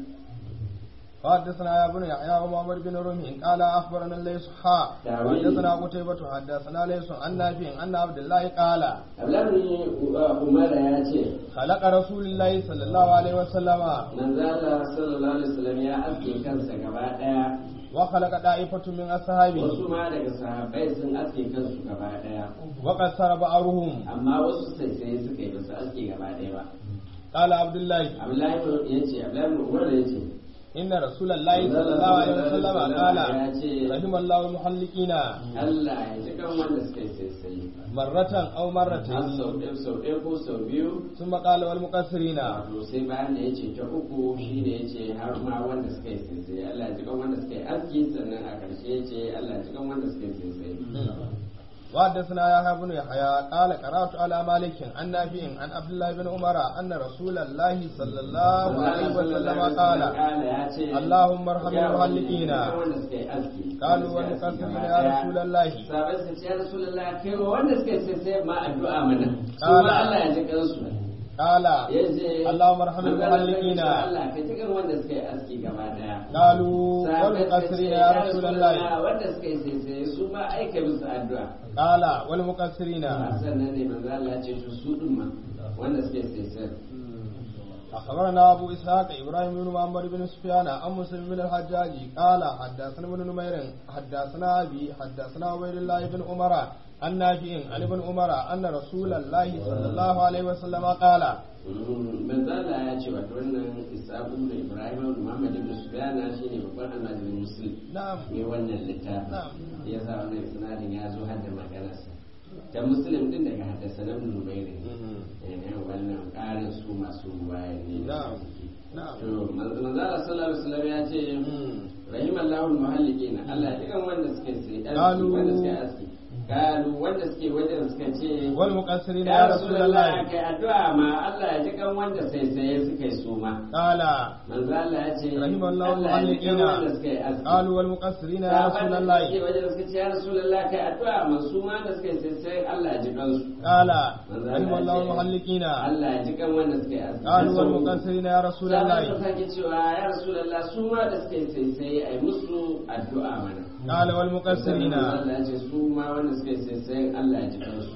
حدثنا يا بن يحيى ومحمد بن رمح قال اخبرنا الليث حا تاويل. حدثنا قتيبة حدثنا ليث عن نافع ان عبد الله قال abdullahi umara ya ce خلق رسول الله صلى الله عليه وسلم manzo Allah sallallahu alaihi wasallam ya aske kansa gaba daya وخلق طائفة من أصحابه wasu ma daga sahabbai sun aske kansu gaba daya وقصر بعضهم amma wasu sai sai suka yi basu aske gaba daya ba قال عبد الله Abdullahi ya ce Abdullahi Umar ya ce inna rasulullahi sallallahu alaihi wasallam qala ya ce rahimallahu muhallikina Allah ya ji kan wanda suka yi sai marratan aw har marratayn sau ɗaya sau ɗaya ko sau biyu thumma qala wal muqassirina wato sai bayan da ya ce ta uku shi ne ya ce har ma wanda suka yi sai Allah ya ji kan wanda suka yi aski sannan a ƙarshe ya ce Allah ya ji kan wanda suka yi sai وحدثنا يحيى بن يحيى قال قرات على مالك عن نافع عن عبد الله بن عمر ان رسول الله صلى الله عليه وسلم قال اللهم ارحم المهلكين قالوا والمقصرين يا رسول الله sabai su ce ya rasulullah kai wa wanda suka yi sai ma addu'a mana su Kala. ma Allah ya ji kansu قال ya ce اللهم ارحم manzo Allah ya ce, المهلكين Allah ka ji kan wanda suka yi aski gaba daya قالوا Sahabbai suka ce, والمقصرين يا رسول الله wanda suka yi sai sai su ma aika musu addu'a قال والمقصرين sannan ne manzo Allah ya ce to su din ma wanda suka yi sai sai أخبرنا أبو إسحاق إبراهيم بن محمد بن سفيان عن مسلم بن الحجاج قال حدثنا ابن نمير حدثنا أبي حدثنا عبيد الله بن عمر عن نافع عن ابن عمر أن رسول الله صلى الله عليه وسلم قال manzala ya ce wato wannan isabu da ibrahim da muhammad ibn sufyana shine babban almajirin muslim نعم ne wannan littafin Na'am. ya sa wannan sinadin ya zo har da maganarsa da muslim din daga haddasa nan nubairin ne wannan ƙarin su masu ruwaya ne Na'am. Na'am. to manzala sallallahu alaihi wasallam ya ce rahimallahu almuhalliqin Allah ya dukan wanda suke sai Qalu. wanda suke aski kalu wanda suke wajen suka ce والمقصرين ya يا رسول Rasulullah الله kai addu'a ma Allah ya ji kan wanda sai sai suka yi suma قال manzo Allah ya ce رحم الله Allah ya ji kan المعلقين wanda suka yi aski قالوا والمقصرين يا Sahabban رسول da الله suke wajen suka ce ya Rasulullah kai addu'a ma su ma da suka yi sai sai Allah ya ji kansu قال manzo رحم الله Allah ya ce, المحلقين Allah ya ji kan wanda suka yi aski قالوا والمقصرين يا رسول Sahabban الله suka sake cewa ya Rasulullah su ma da suka yi sai sai ai musu addu'a mana قال والمقصرين Allah ya ce su ma wanda suka yi sai sai Allah ya ji kansu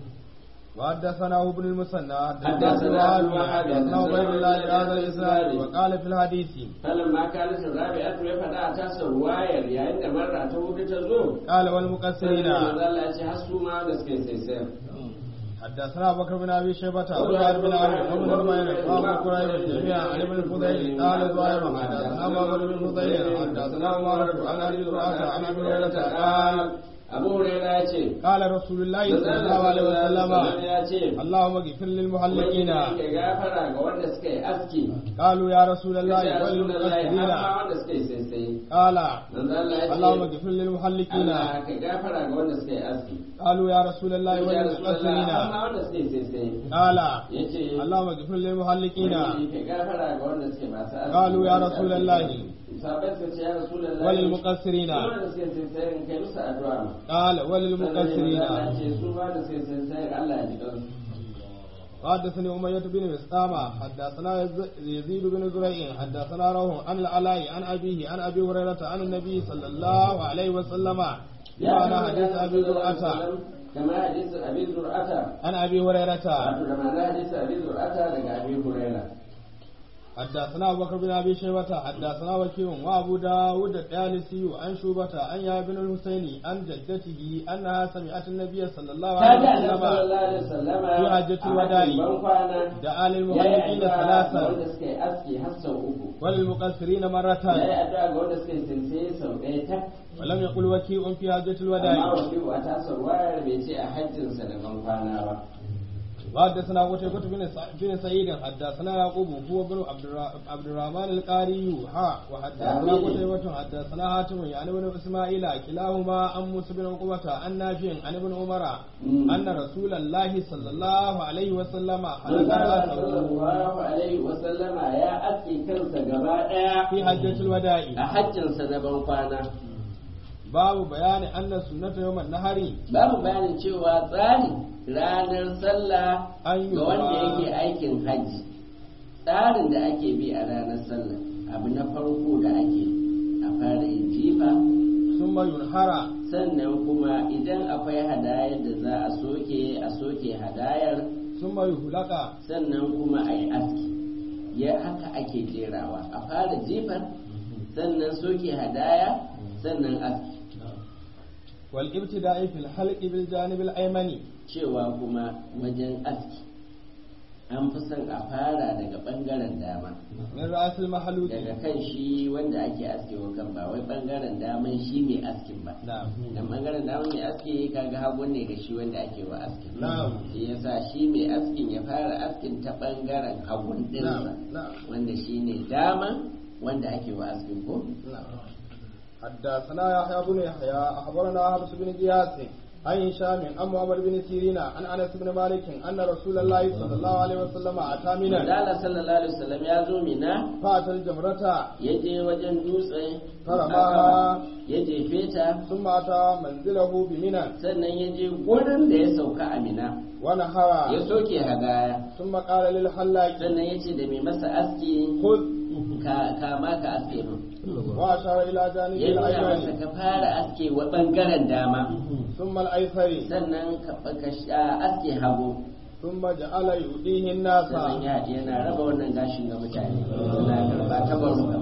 وحدثنا ابن المثنى حدثنا حدثنا أبو وهب، حدثنا عبيد الله بهذا الاسناد الإسناد. وقال في الحديث فلما كانت الرابعة ya faɗa a tasa ruwayar yayin da marra ta hudu ta zo قال sai والمقصرين manzo Allah ya ce har su ma da suka yi sai sai حدثنا ابو بكر بن ابي شيبه وزهير بن عمرو وابن نمير وابو كريب جميعا عن ابن الفضيل قال زهير حدثنا محمد بن الفضيل حدثنا عمر عن ابي زرعه عن ابي هريره قال Abu Hurairah ya ce قال رسول الله manzo صلى Allah الله عليه sallallahu alaihi وسلم ya ce اللهم اغفر للمحلقين Ubangiji ya gafara ga wanda suka yi aski قالوا يا رسول ya الله Rasulullahi har والمقصرين ma wanda suka yi sai sai قال manzo Allah ya اللهم ce اغفر للمحلقين Allah ka gafara ga wanda suka yi aski قالوا يا رسول الله ya Rasulullahi والمقصرين har ma wanda suka yi sai sai قال yace اللهم اغفر للمحلقين Ubangiji ka gafara ga wanda suke masu aski قالوا يا رسول الله sahabbai suka ce ya Rasulullahi وللمقصرين wanda suke sai sai kai musu addu'a ma قال وللمقصرين وحدثني أمية بن مسامة حدثنا يزيد بن زريع حدثنا روح عن العلاء عن أبيه عن أبي هريرة عن النبي صلى الله عليه وسلم بمعنى حديث أبي زرعة كما حديث أبي زرعة عن أبي هريرة wato da ma'ana hadisi abi zur'ata daga abi huraira حدثنا أبو بكر بن أبي شيبة حدثنا وكيع وأبو داود الطيالسي عن شوبة عن يا بن الحسين عن جدته أنها سمعت النبي صلى الله ta ji عليه annabi وسلم sallallahu alaihi wasallama في حجة a الوداع. hajjin ban kwana دعا ya yi للمحلقين addu'a ga ثلاثا wanda suka yi aski har sau uku وللمقصرين ya yi مرة addu'a ga wanda suka yi sinse sau ɗaya tak ولم يقل وكيع في حجة amma الوداع wasu a tasar wayar bai ce a hajjinsa da ban kwana ba وحدثنا قتيبة بن سع- بن سعيد حدثنا يعقوب هو بن عبد الر- عبد الرحمن القاري ها وحدثنا آمين. قتيبة حدثنا حاتم يعني بن اسماعيل كلاهما عن موسى بن عقبة عن نافع عن ابن عمر مم. أن رسول الله صلى الله عليه وسلم حلق Allah رأسه sallallahu alaihi wasallama ya aske kansa gaba ɗaya في حجة الوداع a hajjinsa na ban kwana باب بيان أن سنة يوم النهر babu bayanin cewa tsari ranar sallah An yi ga wanda ba- yake aikin hajji tsarin da ake bi a ranar sallah abu na farko da ake a fara yin jifa ثم ينهر sannan kuma idan akwai hadayar da za a soke a soke hadayar ثم يهلق sannan kuma a yi aski ya haka ake jerawa a fara jifar sannan soke hadaya sannan aski والابتداء في الحلق بالجانب الأيمن cewa kuma wajen aski an fi son a fara daga bangaren dama من رأس المحلوق daga kan shi wanda ake askewa kan ba wai bangaren daman shi mai askin ba نعم dan bangaren daman mai aski kaga hagun ne ga shi wanda ake wa askin Na'am. shi yasa shi mai askin ya fara askin ta bangaren hagun dinsa نعم نعم wanda shi ne dama wanda ake wa askin ko نعم حدثنا يحيى بن يحيى أخبرنا حفص بن قياس عن هشام عن محمد بن سيرين عن أنس بن مالك أن رسول الله صلى الله عليه وسلم أتى منا Allah sallallahu alaihi wasallam ya zo mina فأتى الجمرة ya je wajen dutse Farama. ya jefe ta ثم أتى منزله بمنى sannan ya je gurin da ya sauka a mina ya ونهر soke hadaya ثم قال للحلاق sannan ya ce da mai masa aski خذ ka kama ka aske min وأشار إلى جانب ya nuna masa الأيمن ka fara aske wa bangaren dama ثم الأيسر sannan ka ka sha- aske hagu ثم جعل يؤديه الناس sannan ya yana raba wannan gashin ga mutane suna karba ta baruka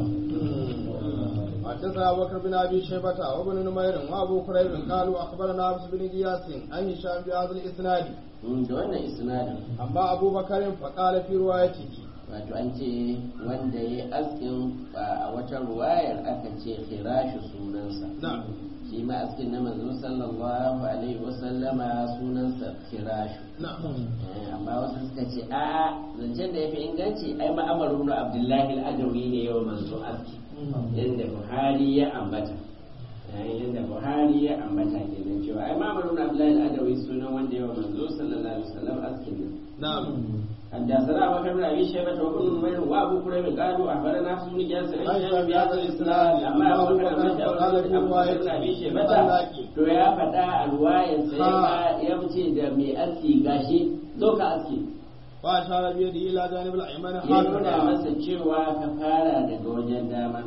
حدثنا أبو بكر بن أبي شيبة وابن نمير وأبو كريب قالوا أخبرنا عبد بن قياس عن هشام بهذا الإسناد Mm, da wannan isnadin أما أبو بكر فقال في روايته wato an ce wanda ya askin a wata ruwayar aka ce khirashu sunansa نعم shi ma askin na manzo sallallahu alaihi wasallama sunansa khirashu نعم Eh, amma wasu suka ce a zancen da ya fi inganci ai ma'amaru na abdullahi al'adawi ne yau manzo aski yadda buhari ya ambata Eh, yadda buhari ya ambata kenan cewa ai ma'amaru na abdullahi al'adawi sunan wanda yau manzo sallallahu alaihi wasallam askin nan نعم حدثنا ابو بكر بن ابي شيبه وابن نمير وابو كريم قالوا اخبرنا حفص بن قياس عن هشام بهذا الاسناد اما ابو بكر بن ابي شيبه to ya faɗa a ruwayar sai ma ya fice da mai aski gashi zo ka aski وأشار بيده إلى جانب الأيمن ya nuna هكذا masa cewa ka fara daga wajen dama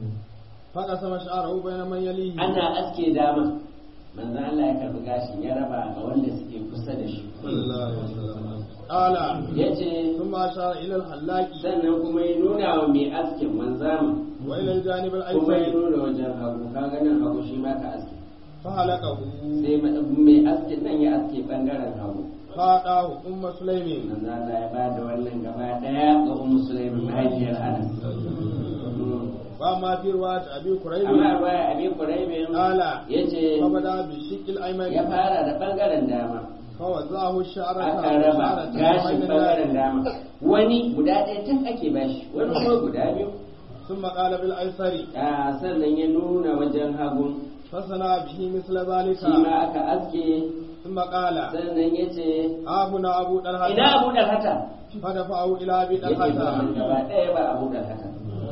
فقسم شعره بين من يليه ana aske dama manzo Allah ya karbi gashin ya raba ga wanda suke kusa da shi صلى الله عليه وسلم قال yace ثم أشار إلى الحلاق sannan kuma ya nuna wa mai askin manzama وإلى الجانب kuma ya الأيسر nuna wajen hagu kaga nan hagu shi ma ka aske فهلكه sai ma- mai askin nan ya aske bangaren hagu فأعطاه أم سليم manzo Allah ya bada wannan gaba daya ga ummu sulaiman mahaifiyar Anas وأما في رواية أبي كريب amma baya abi quraibin قال yace فبدأ بالشق ya الأيمن fara da bangaren dama فوزعه الشعر aka raba gashin bangaren dama wani guda ɗaya tun ake bashi wani kuma guda biyu ثم قال بالأيسر a sannan ya nuna wajen hagu فصنع به مثل ذلك shi ma aka aske ثم قال sannan ya ce ها هنا أبو طلحة ina abu da hata فدفعه إلى أبي yake ba طلحة gaba ɗaya ba abu da hata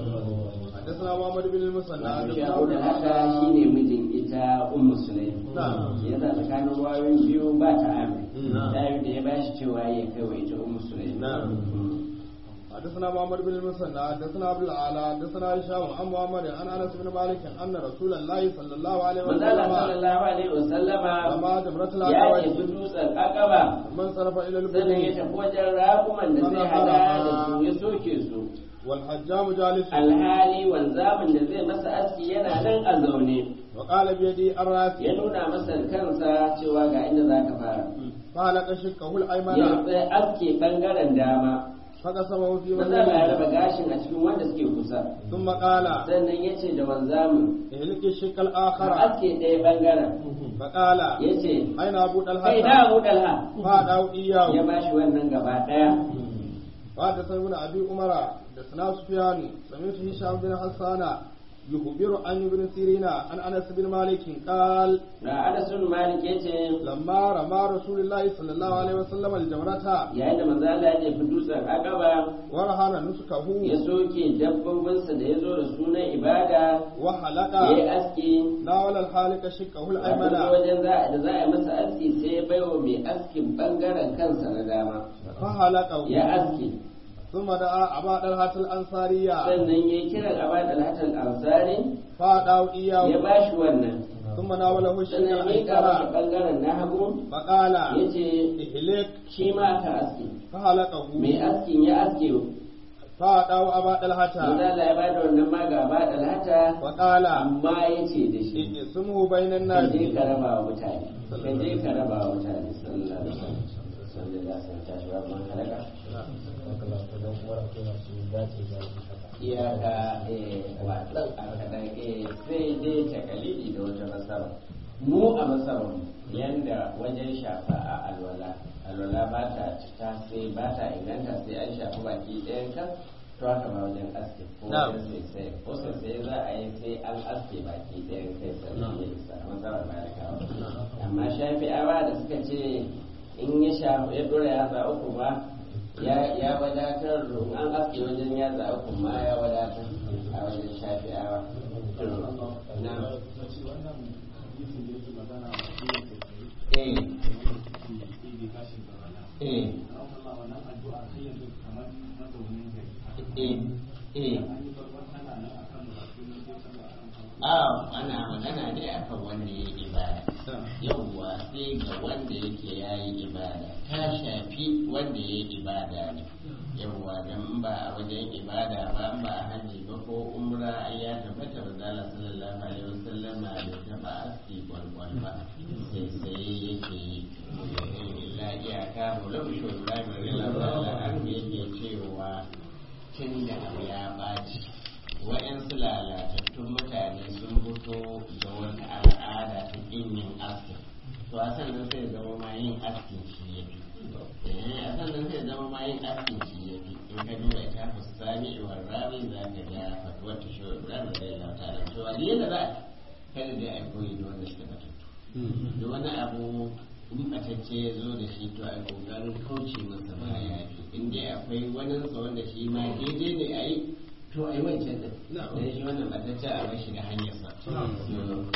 حدثنا محمد بن المثنى shi حدثنا abu da hata أبو shine mijin ita ummu sulaim نعم shi yasa tsakanin wayoyin biyu ba ta ami Na'am. ta da ya bashi cewa ya kai wa ita ummu sulaim نعم. Mm. حدثنا محمد بن المثنى حدثنا عبد الاعلى حدثنا هشام عن محمد عن انس بن مالك ان رسول الله صلى الله عليه manzala وسلم sallallahu alaihi wasallama لما جمرة ya tafi العقبة dutsen akaba من صرف الى sannan ya البدن tafi wajen rakuman da zai hada da su ya soke su والحجام جالس alhali wanzamin da zai masa aski yana nan a zaune وقال بيدي الراس ya nuna masa kansa cewa ga inda za ka fara فهلك شقه ya الايمن tsaye aske bangaren dama فقسمه في manzala ya مكانه raba gashin a cikin wanda suke kusa ثم قال sannan ya ce da wanzamin اهلك الشق ka الاخر aske ɗaya bangaren فقال ya ce اين ابو kai na طلحه abu dalha فادعوا ya اياه ba shi wannan gaba ɗaya وحدثنا ابن ابي عمر حدثنا سفيان سمعت هشام بن حسان يخبر عن ابن سيرين عن انس بن مالك قال da anasun malik ya ce لما رمى رسول الله صلى الله عليه وسلم الجمرة yayin da manzo Allah ya jefi dutsen akaba ورهن نسكه ya soke dabbobinsa da ya zo da sunan ibada وحلق ya yi aski ناول الحالق شقه wato الايمن wajen za da za a yi masa aski sai ya baiwa mai askin bangaren kansa na dama فحلقه ya aski ثم دعا ابا طلحه الانصاريه sannan ya yi kiran abad al-hatal ansari فادعوا ya اياه ba shi wannan ثم ناوله الشق sannan ya miƙa masa الايسر bangaren na hagu فقال ya ce اهلك shi ma ka aski فحلقه mai askin ya aske فادعوا ابا طلحه manzo Allah ya ba da wannan ma ga abad al-hata وقال amma ya ce da shi اقسمه بين ka الناس je ka raba wa mutane ka je ka raba wa mutane sallallahu alaihi wasallam sanda za su tashi ba man halaka iyaka watsan a kaɗan sai dai takalidi da wata masara mu a masarar yanda wajen shafa a alwala alwala ba ta cika sai ba ta inganta sai an shafi baki ɗayan kan to haka ba wajen aske ko wajen sai sai ko sai sai za a yi sai an aske baki ɗayan kai sannan ya isa a masarar malikawa amma shafi'awa da suka ce in ya shafa ya dora yatsa uku ba ya wadatar an aske wajen yatsa uku ma ya wadatar a wajen shafi'awa na eh eh eh eh a ana magana ne akan wanda ya ibada yauwa sai ga wanda yake ya yi ibada ta shafi wanda ya yi ibada ne yauwa don ba a wajen ibada ba ba a hajji ba ko umra ya tabbata ba zala sallallahu alaihi wasallam da taba aski kwalkwal ba sai sai yake illa iyaka mulam shugaba mai lalata an yake cewa tun da abu ya ɓaci waɗansu lalatattun mutane sun fito da wata al'ada ta ƙin yin askin to a sannan sai zama ma yin askin shi ya fi a sannan sai zama ma yin askin shi ya fi in ka duba ita fustani iwar rami za ka ga fatuwar ta shi ibrahim da ya lauta da cewa ne da za a kada dai a koyi da wanda suka batattu da wani abu in batacce ya zo da shi to a kokarin kauce masa ba ya fi in dai akwai wani sa wanda shi ma daidai ne a yi to a yi wancan da shi wannan batacce a bar shi da hanyarsa